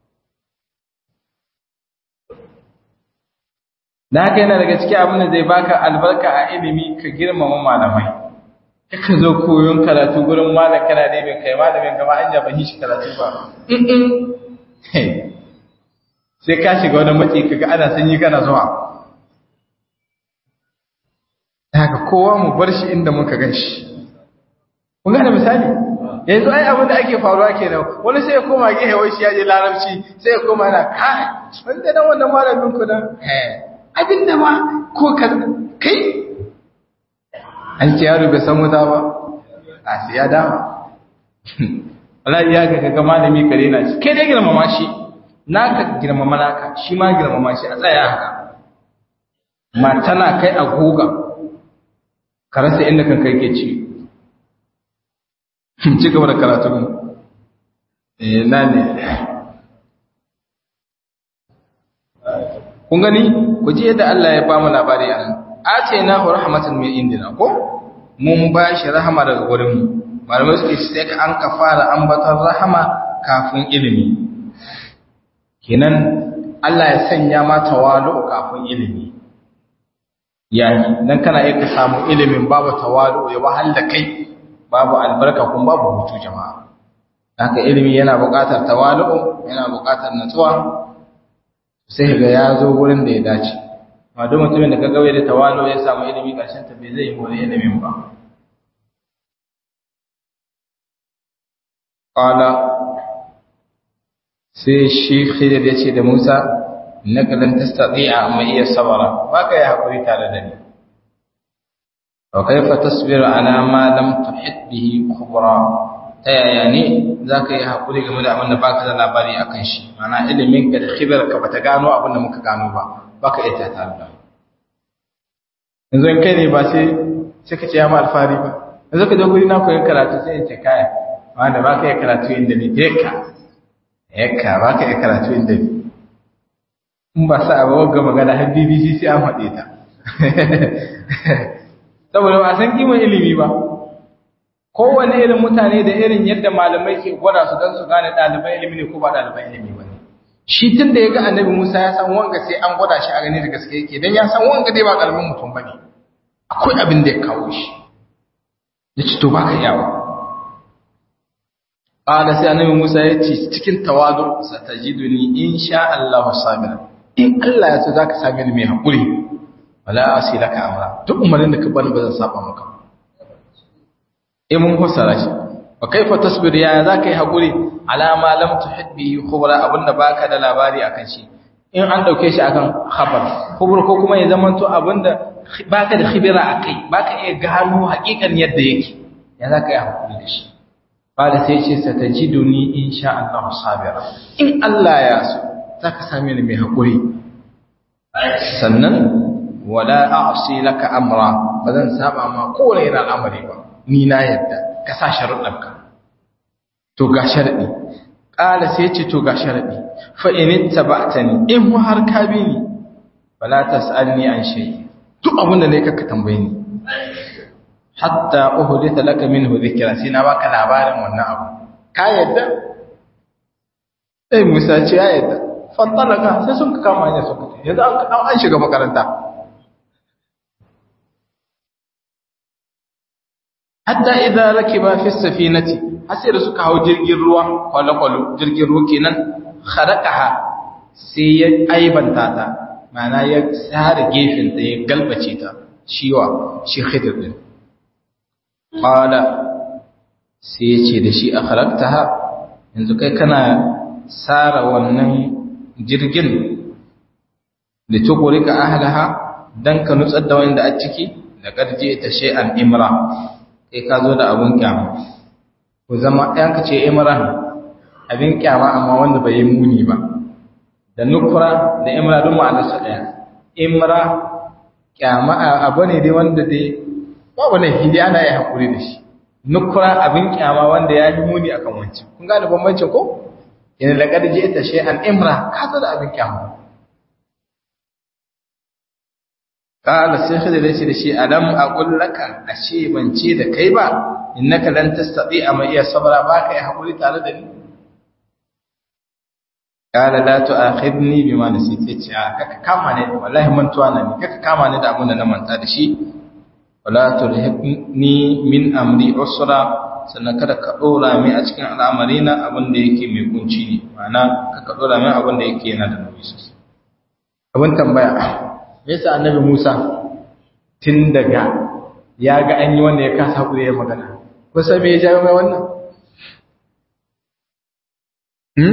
da haka yana daga cikin abin da zai baka albarka a ilimi ka girmama malamai kaka zo koyon karatu gurin malam kana dai bai kai malamin gaba an jaba shi karatu ba sai ka shiga wani matsi kaga ana sanyi kana zuwa haka kowa mu bar shi inda muka gan shi kun gane misali yanzu ai abin da ake faruwa kenan wani sai ya koma gehe wai shi ya je larabci sai ya koma yana kai wanda dan wannan malamin ku nan abin da ma ko ka kai an ce yaro bai san wuta ba a sai ya dama Allah ya ga ga malami kare na shi kai dai girmama shi naka girmama naka shi ma girmama shi a tsaya haka ma tana kai agoga ka rasa inda kan kai ke ci ci gaba da karatu eh na ne kun gani ku ji yadda Allah ya ba mu labari a nan atayna hu rahmatan min indina ko mun ba shi rahama daga gurin mu malamai suke sai ka an ka fara ambatar rahama kafin ilimi kenan Allah ya sanya ma tawalu kafin ilimi yani dan kana iya ka samu ilimin babu tawalu ya wahal da kai babu albarka kuma babu hutu jama'a haka ilimi yana buƙatar tawalu yana buƙatar natsuwa sai ga ya zo wurin da ya dace amma duk mutumin da ka gawe da tawalu ya samu ilimi ƙarshen ta bai zai yi wani ilimin ba qala sai shi khidir ya ce da Musa innaka lan tastati'a amma iya sabara ba ka yi hakuri tare da ni wa kaifa tasbiru ala ma lam tuhit bihi khubra ta yaya ne za ka yi hakuri game da abin da baka da labari akan shi mana ilimin ka da khibar ka bata gano abin da muka gano ba baka iya tare da yanzu in kai ne ba sai sai ka ce ya ma alfari ba yanzu ka je guri na koyon karatu sai in ce kaya wanda baka iya karatu inda ni ka yakka baka iya karatu inda ni in ba sa abu wagga magana har BBC sai an faɗe ta saboda ba san kiman ilimi ba kowane irin mutane da irin yadda malamai ke gwada su don su gane ɗaliban ilimi ne ko ba ɗaliban ilimi ba ne shi tun da ya ga annabi Musa ya san wanga sai an gwada shi a gani da gaske yake don ya san wanga dai ba ƙaramin mutum ba ne akwai abin da ya kawo shi ya ci to ba ka yawa ƙala sai annabi Musa ya ce cikin tawadu satajiduni insha Allah sabira in Allah ya so zaka same ni mai hakuri wala asilaka amra duk umarnin da ka bani ba zan saba maka eh mun fassara shi wa kaifa tasbir ya zaka yi hakuri ala ma lam tuhid bihi khubra abinda baka da labari akan shi in an dauke shi akan khabar khubur ko kuma ya zamanto abinda baka da khibira akai baka iya gano hakikan yadda yake ya zaka yi hakuri da shi bada sai ce satajiduni insha Allah sabira in Allah ya so zaka same ni mai hakuri sannan wala a'si laka amra bazan saba ma kowane irin al'amari ba ni na yadda ka sa sharuɗanka to ga sharadi qala sai ce to ga sharadi fa in ittaba'tani in har ka bi ni wala tas'alni an shay duk abin da ne ka tambaye ni hatta uhdita laka minhu dhikra sai na baka labarin wannan abu ka yadda eh Musa ce ya yadda fantalaka sai sun ka kama hanyar suka ce yanzu an shiga makaranta hatta idan rakiba fi safinati hasir suka hau jirgin ruwa kwalo-kwalo jirgin ruwa kenan kharaqaha sai ya aibanta ta ma'ana ya tsara gefen ta ya galbace ta shiwa shi khidir din qala sai ya ce da shi a kharaqtaha yanzu kai kana sara wannan jirgin da tukurika ahlaha dan ka nutsar da wanda a ciki da karje ta shay'an imra kai ka zo da abun kyama ko zama ɗan ka ce imran abin kyama amma wanda bai yi muni ba da nukura da imra duk ma'anar su ɗaya imra kyama abu ne dai wanda dai babu ne hidi ana yi hakuri da shi nukura abin kyama wanda ya yi muni akan wancan kun gane bambancin ko yana laƙar je ta shay'an imra ka zo da abin kyama Ƙala sai Khidir ya ce da shi alam aqul laka ashe ban ce da kai ba innaka lan tastati amma iya sabra ba ka yi hakuri tare da ni Ƙala la tu'akhidni bima nasita ce a kaka kama ne wallahi mantuwa na ni kaka kama ne da abin da na manta da shi wala tulhibni min amri usra sannan kada ka dora min a cikin al'amari na abin da yake mai kunci ne ma'ana ka dora min abin da yake yana da nauyi sosai abin tambaya yasa annabi Musa tun daga ya ga an yi wanda ya kasa hakuri ya magana ko sai me ya jawo mai wannan hmm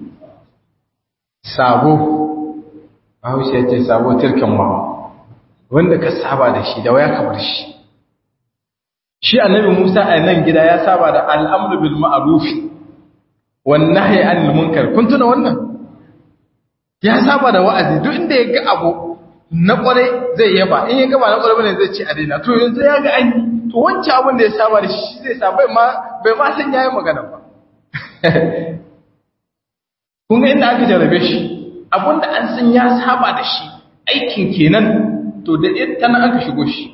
sabo Bahaushe ya ce sabo tirkan wawa wanda ka saba da shi da waya ka bar shi shi annabi Musa a nan gida ya saba da al'amru bil ma'ruf wan nahyi anil munkar kun tuna wannan ya saba da wa'azi duk inda ya ga abu na kware zai yaba in ya gaba na kware bane zai ce a daina to yanzu ya ga an yi to wancan abin da ya saba da shi zai sa bai ma bai ma san yayi magana ba kun ga inda aka jarabe shi abinda an san ya saba da shi aikin kenan to da ita nan aka shigo shi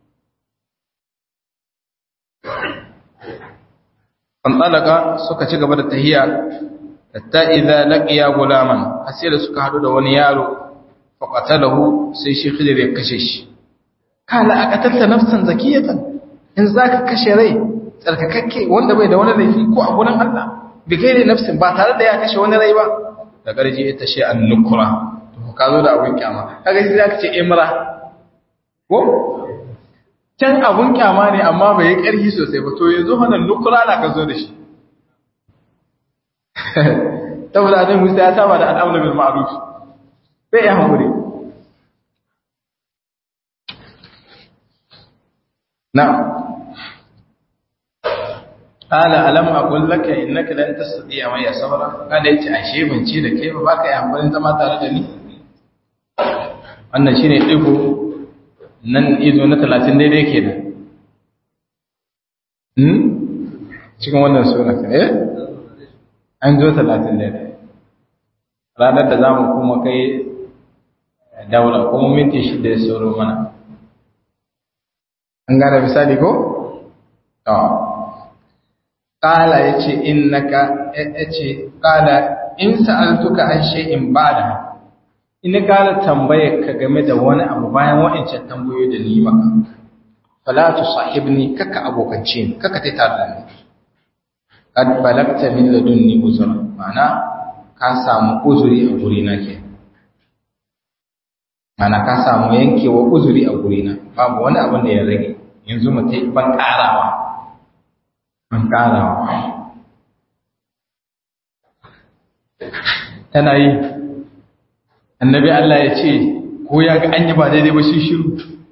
fantalaka suka ci gaba da tahiya hatta idza laqiya gulaman sai da suka hadu da wani yaro faqatalahu sai shi khidir ya kashe shi kala aqatalta nafsan zakiyatan in zaka kashe rai tsarkakakke wanda bai da wani laifi ko a gurin Allah bi gairi nafsin ba tare da ya kashe wani rai ba da garji ita shi an nukura to ka zo da abun kyama kaga sai zaka ce imra ko can abun kyama ne amma bai yi karfi sosai ba to yanzu wannan nukura na ka zo da shi saboda annabi Musa ya saba da al'amru bil ma'ruf sai ya hankuri na'am Ala alam aqul laka innaka lan tastati'a ma sabra kada yace ashe ban ce da kai ba baka yi hankulin zama tare da ni wannan shine digo nan izo na 30 daidai kenan hmm cikin wannan sura eh an zo 30 daidai ranar da zamu kuma kai daula kuma minti shida ya sauro mana an gane misali ko to Ƙala ya ce, In naka, ya ce, Ƙala, in sa'altuka an shay'in ba da, in ƙala tambayar ka game da wani abu bayan wa'incan tambayoyi da ni maka, falatu sahibni kaka abokance ni, kaka ta tare da ni. Kad balagta min ladunni uzura, ma'ana ka samu uzuri a gurina ke. Ma'ana ka samu yankewa uzuri a gurina, babu wani abin da ya rage, yanzu mu ta ban ƙarawa. an ƙarawa tana yi annabi Allah ya ce ko ya ga an yi ba daidai ba shi shiru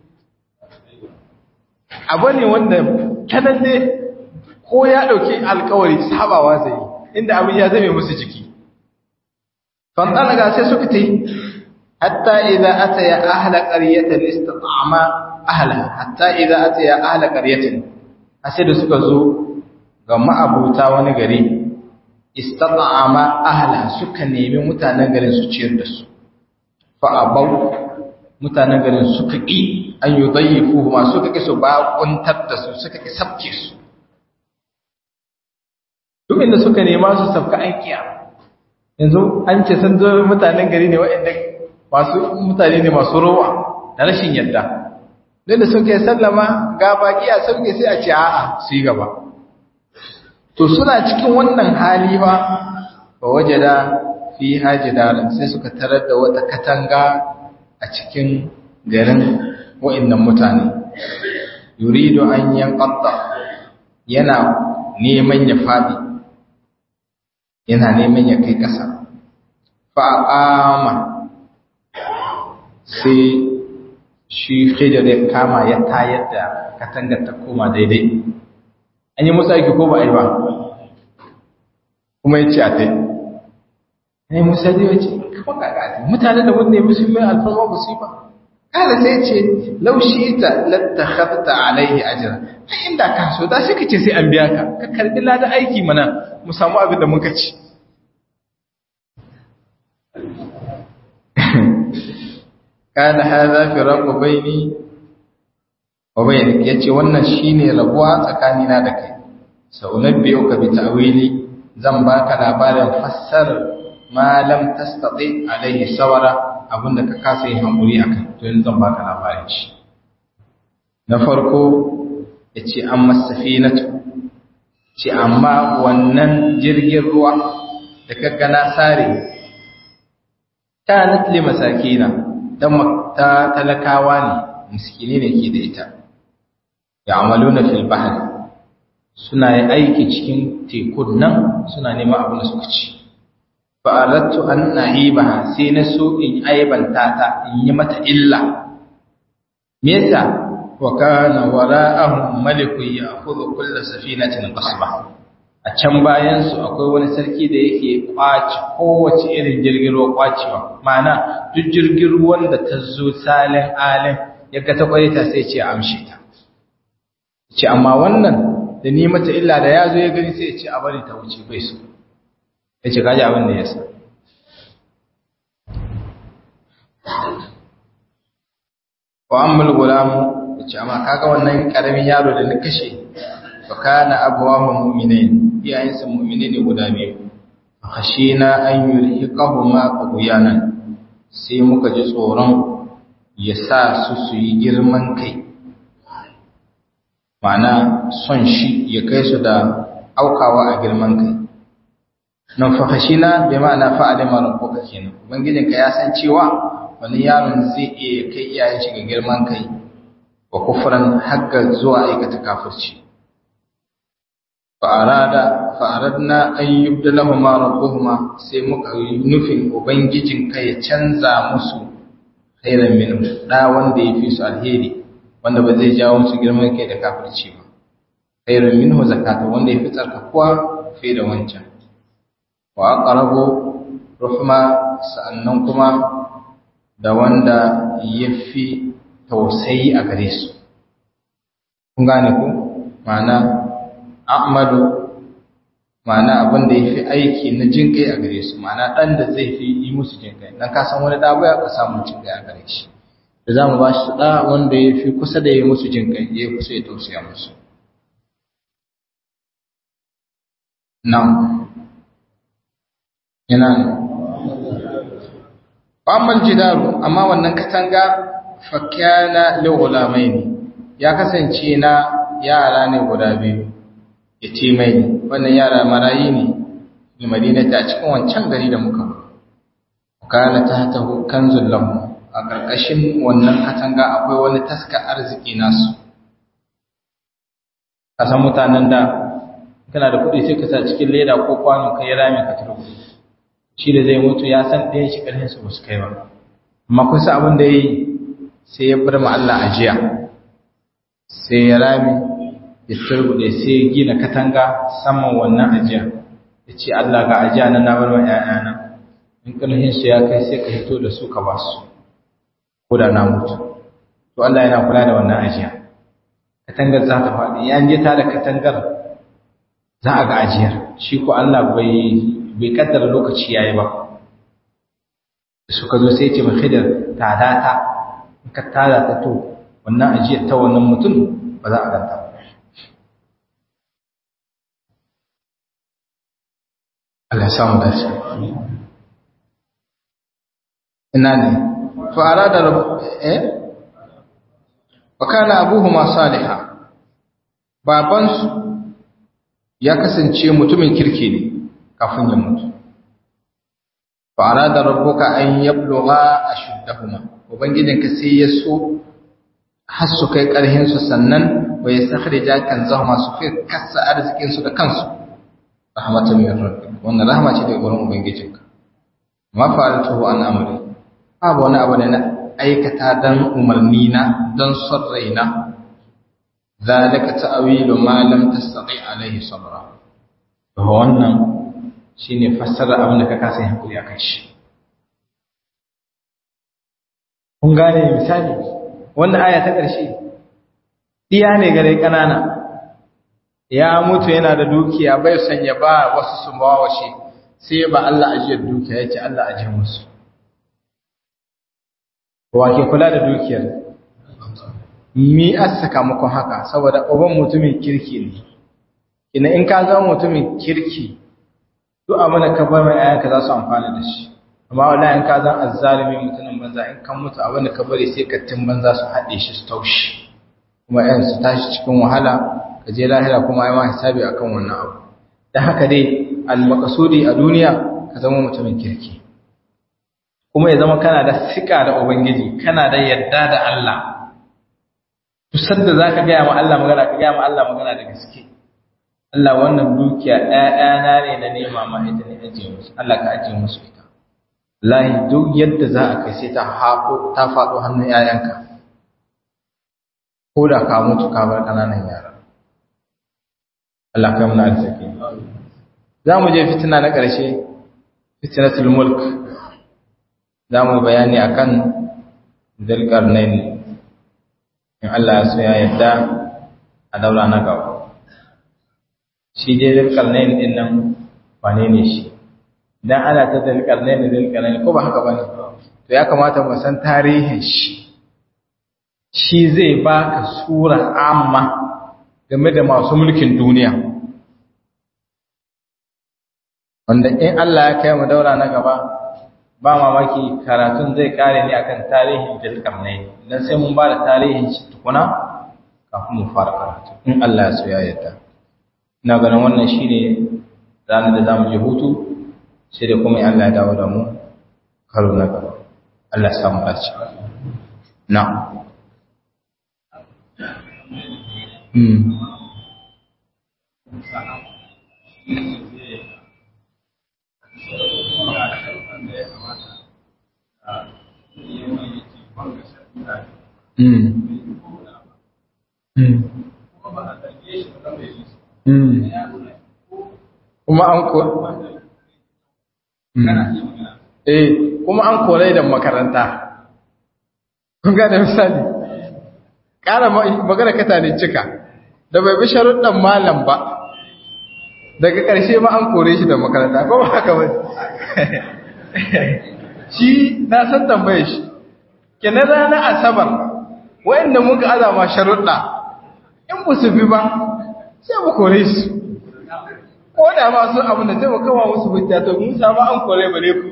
abu ne wanda kanan ne ko ya ɗauki alkawari sabawa zai inda abin ya zame musu jiki fantsalaga sai suka ta yi hatta idan ata ya ahla ƙaryatar istata'ama ahla hatta idan ata ya ahla ƙaryatar a sai da suka zo ga ma'abuta wani gari istata'ama ahla suka nemi mutanen garin su ciyar da su fa abau mutanen garin suka ki an yudayyifu ma suka ki su ba kuntar da su suka ki sabke su duk inda suka nema su sabka an kiya yanzu an ce sun zo mutanen gari ne waɗanda masu mutane ne masu rowa da rashin yadda don da suka yi sallama ga baki a sauke sai a ce a'a su yi gaba to suna cikin wannan hali fa ba waje da fi hajidaran sai suka tarar da wata katanga a cikin garin wa'annan mutane yurido an yanqatta yana neman ya fadi yana neman ya kai ƙasa fa aqama sai shi khidr ya kama ya tayar da katangar ta koma daidai an yi musa aiki ko ba a yi ba kuma ya ce a ta ne musa zai wace kuma kagati mutane da wanda ya musulmi alfarma ba su yi ba kada sai ce laushi ta lattakhafta alaihi ajra ai inda ka so da shi kace sai an biya ka ka karbi ladan aiki mana mu samu abin da muka ci kana hadha firaqu baini wa bainik yace wannan shine rabuwa tsakanina da kai sa'unabbi'uka bi ta'wili zan baka labarin fassar ma lam tastati alaihi sawara abinda ka kasa yin hankuri akan to yanzu zan baka labarin shi na farko yace amma safinatu ce amma wannan jirgin ruwa da kaga na sare kanat li masakina dan ta talakawa ne miskini ne ke da ita ya'maluna fil bahri suna yi aiki cikin tekun nan suna neman abin da suka ci fa'alattu an na'ibaha sai na so in aibanta ta in yi mata illa me yasa wa kana wara'ahum malikun ya'khudhu kull safinatin qasba a can bayan su akwai wani sarki da yake kwaci kowace irin jirgin ruwa kwacewa ma'ana duk jirgin ruwan da ta zo salin alin ya ga ta kwareta sai ce amshe ta ce amma wannan da ni mata illa da ya zo ya gani sai ya ce a bari ta wuce bai so ya ce kaji abin da ya sa wa ammal gulamu yace amma kaga wannan karamin yaro da na kashe fa kana abawahu mu'minin iyayensa mu'mini ne guda biyu fa khashina an yulhiqahuma tughyanan sai muka ji tsoron ya sa su su yi girman kai ma'ana son shi ya kai su da aukawa a girman kai nan fa khashina bi ma'ana fa'alima rabbuka kenan ubangijinka ya san cewa wani yaron zai iya kai iyayen shi ga girman kai wa kufran hagga zuwa aikata kafirci fa'arada fa'aradna an yubdalahuma rabbuhuma sai muka yi nufin ubangijin kai ya canza musu khairan minhu da wanda yafi su alheri wanda ba zai jawo musu girman kai da kafirci ba khairan minhu zakata wanda yafi tsarkakuwa fi da wancan wa aqrabu ruhma sa'annan kuma da wanda yafi tausayi a gare su kun gane ku ma'ana Ahmadu ma'ana abin da ya fi aiki na jinkai a gare su ma'ana ɗan da zai fi yi musu jinkai don ka san wani ɗaba ya ka samu jinkai a gare shi da za mu ba shi ɗa wanda ya fi kusa da ya yi musu jinkai ya kusa ya tausaya musu nan yana ne ƙwamman jidaru amma wannan katanga fakiyana legulamai ne ya kasance na yara ne guda biyu ya ce mai wannan yara marayi ne da madinata a cikin wancan gari da muka kana ta ta kanzul lahu a ƙarƙashin wannan katanga akwai wani taska arziki nasu a san mutanen da kana da kuɗi sai ka sa cikin leda ko kwano kai rami ka turo shi da zai mutu ya san ɗayan shi ƙarfin su su kai ba amma kun sa abin da ya yi sai ya bar ma Allah ajiya sai ya rami ya turbude sai gina katanga saman wannan ajiya ya ce Allah ga ajiya na nabar wa ‘ya'yana in ƙarfin su ya kai sai ka hito da su ka ba su ko da na mutu to Allah yana kula da wannan ajiya katangar za ta faɗi ya je ta da katangar za a ga ajiyar shi ko Allah bai bai kaddara lokaci yayi ba suka zo sai ce mai khidar tada ta in ka tada ta to wannan ajiyar ta wannan mutum ba za a ganta ba Allah samu dace ina ne fa arada eh wa kana abuhuma salihah baban su ya kasance mutumin kirki ne kafin ya mutu fa arada rabbuka an yablugha ashuddahuma ubangijinka sai ya so har su kai karhin su sannan wa yastakhrija kanzahuma su fi kasa arzikin su da kansu rahmatan min rabbik wannan rahma ce daga gurin ubangijinka ma fa'altuhu an amri babu wani abu ne na aikata dan umarni na dan son raina zalika ta'wilu ma lam tastati alaihi sabra to wannan shine fassara abin da ka kasa yin hakuri akan shi kun gane misali wannan aya ta ƙarshe diya ne gare kanana ya mutu yana da dukiya bai son ya ba wasu su mawashe sai ba Allah ajiyar dukiya yace Allah ajiyar musu wa ke kula da dukiyar mi as sakamakon haka saboda uban mutumin kirki ne ina in ka zama mutumin kirki duk abin da ka bar mai ayanka za su amfana da shi amma wallahi in ka zama azzalimi mutumin banza in kan mutu abin da ka bari sai kattin banza su haɗe shi su taushi kuma yan su tashi cikin wahala ka je lahira kuma ai ma hisabi akan wannan abu dan haka dai al-maqsudi a duniya ka zama mutumin kirki kuma ya zama kana da sika da ubangiji kana da yadda da Allah tusar da zaka ga ma Allah magana ka ga ma Allah magana da gaske Allah wannan dukiya ɗayana ne na nema ma ita ne ajiye musu Allah ka ajiye musu ita lahi duk yadda za a kai sai ta haƙo ta faɗo hannun 'ya'yanka ko da ka mutu ka bar ƙananan yara Allah kai muna arziki za mu je fitina na ƙarshe fitnatul mulk za mu bayani akan zulkarnain in Allah ya so ya yarda a daura na gaba shi dai zulkarnain din nan wane ne shi dan ana ta zulkarnain zulkarnain ko ba haka bane to ya kamata mu san tarihin shi shi zai baka sura amma game da masu mulkin duniya wanda in Allah ya kai mu daura na gaba ba mamaki karatun zai kare ne akan tarihin Zulkarnain dan sai mun ba da tarihin shi tukuna kafin mu fara karatu in Allah ya so ya yarda ina ganin wannan shine ranar da zamu je hutu sai da kuma Allah ya dawo da mu karo na gaba Allah ya samu dace na'am mm kuma an ko eh kuma an korai da makaranta kun ga da misali ƙara magana kata ne cika da bai bi sharuɗan malam ba daga ƙarshe ma an kore shi da makaranta ko ba haka ba shi na san tambaye shi kenan ranar asabar wa'anda muka azama sharuɗa in ba su bi ba sai mu kore su ko da ma su abin da taimaka wa musu hujja to mun samu an kore bare ku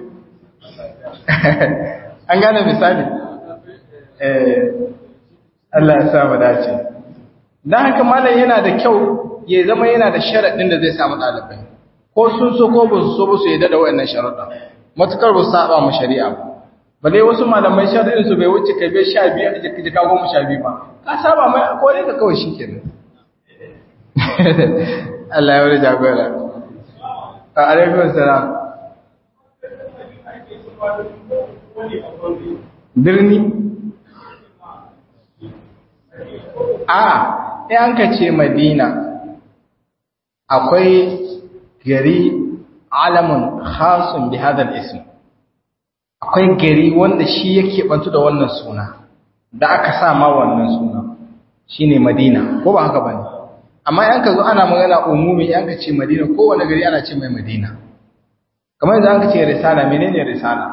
an gane misali eh Allah ya sa mu dace dan haka malam yana da kyau ya zama yana da sharadin da zai samu dalibai ko sun so ko ba su so ba su yadda da wayannan sharuɗa matukar ba su saba mu shari'a ba bale wasu malamai sharadin su bai wuce kai bai 12 a jika goma 12 ba ka saba mai ko ne ka kawai shikenan Allah ya wuri jagora. A alaikun salam. Birni? A, an ka ce Madina, akwai gari alamun khasun bi hadal ism. Akwai gari wanda shi yake bantu da wannan suna, da aka sa ma wannan suna, shi ne Madina, ko ba haka ba ne? amma yanka zo ana magana umumi yanka ce madina kowane gari ana ce mai madina kamar yanzu anka ce risala menene risala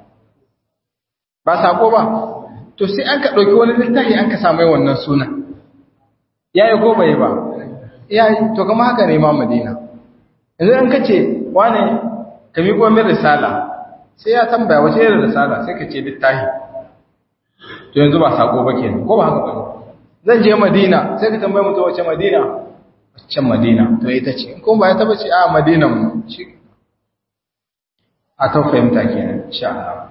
ba sako ba to sai an ka ɗauki wani littafi an ka samu wannan sunan ya yi ko bai ba ya yi to kama haka ne ma madina yanzu an ka ce wane ka miƙo min risala sai ya tambaya wace irin risala sai ka ce littafi to yanzu ba sako ba kenan ko ba haka ba zan je madina sai ka tambaye mutum wace madina waccan madina to ita ce kuma ba ya taba ce a madinan mu shi a ta fahimta kenan insha Allah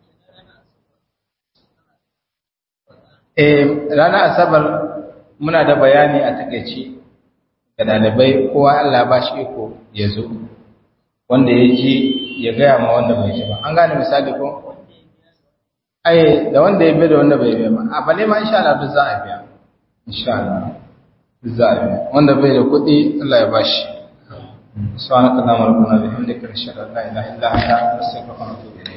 eh ranar asabar muna da bayani a takeici ga dalibai kowa Allah ba shi iko ya zo wanda ya ji ya gaya ma wanda bai ji ba an gane misali ko ai da wanda ya bi da wanda bai bi ba a bale ma insha Allah duk za a biya insha Allah za a biya wanda bai da kuɗi Allah ya bashi subhanaka allahumma rabbana bihamdika ashhadu an la ilaha illa anta astaghfiruka wa atubu ilayk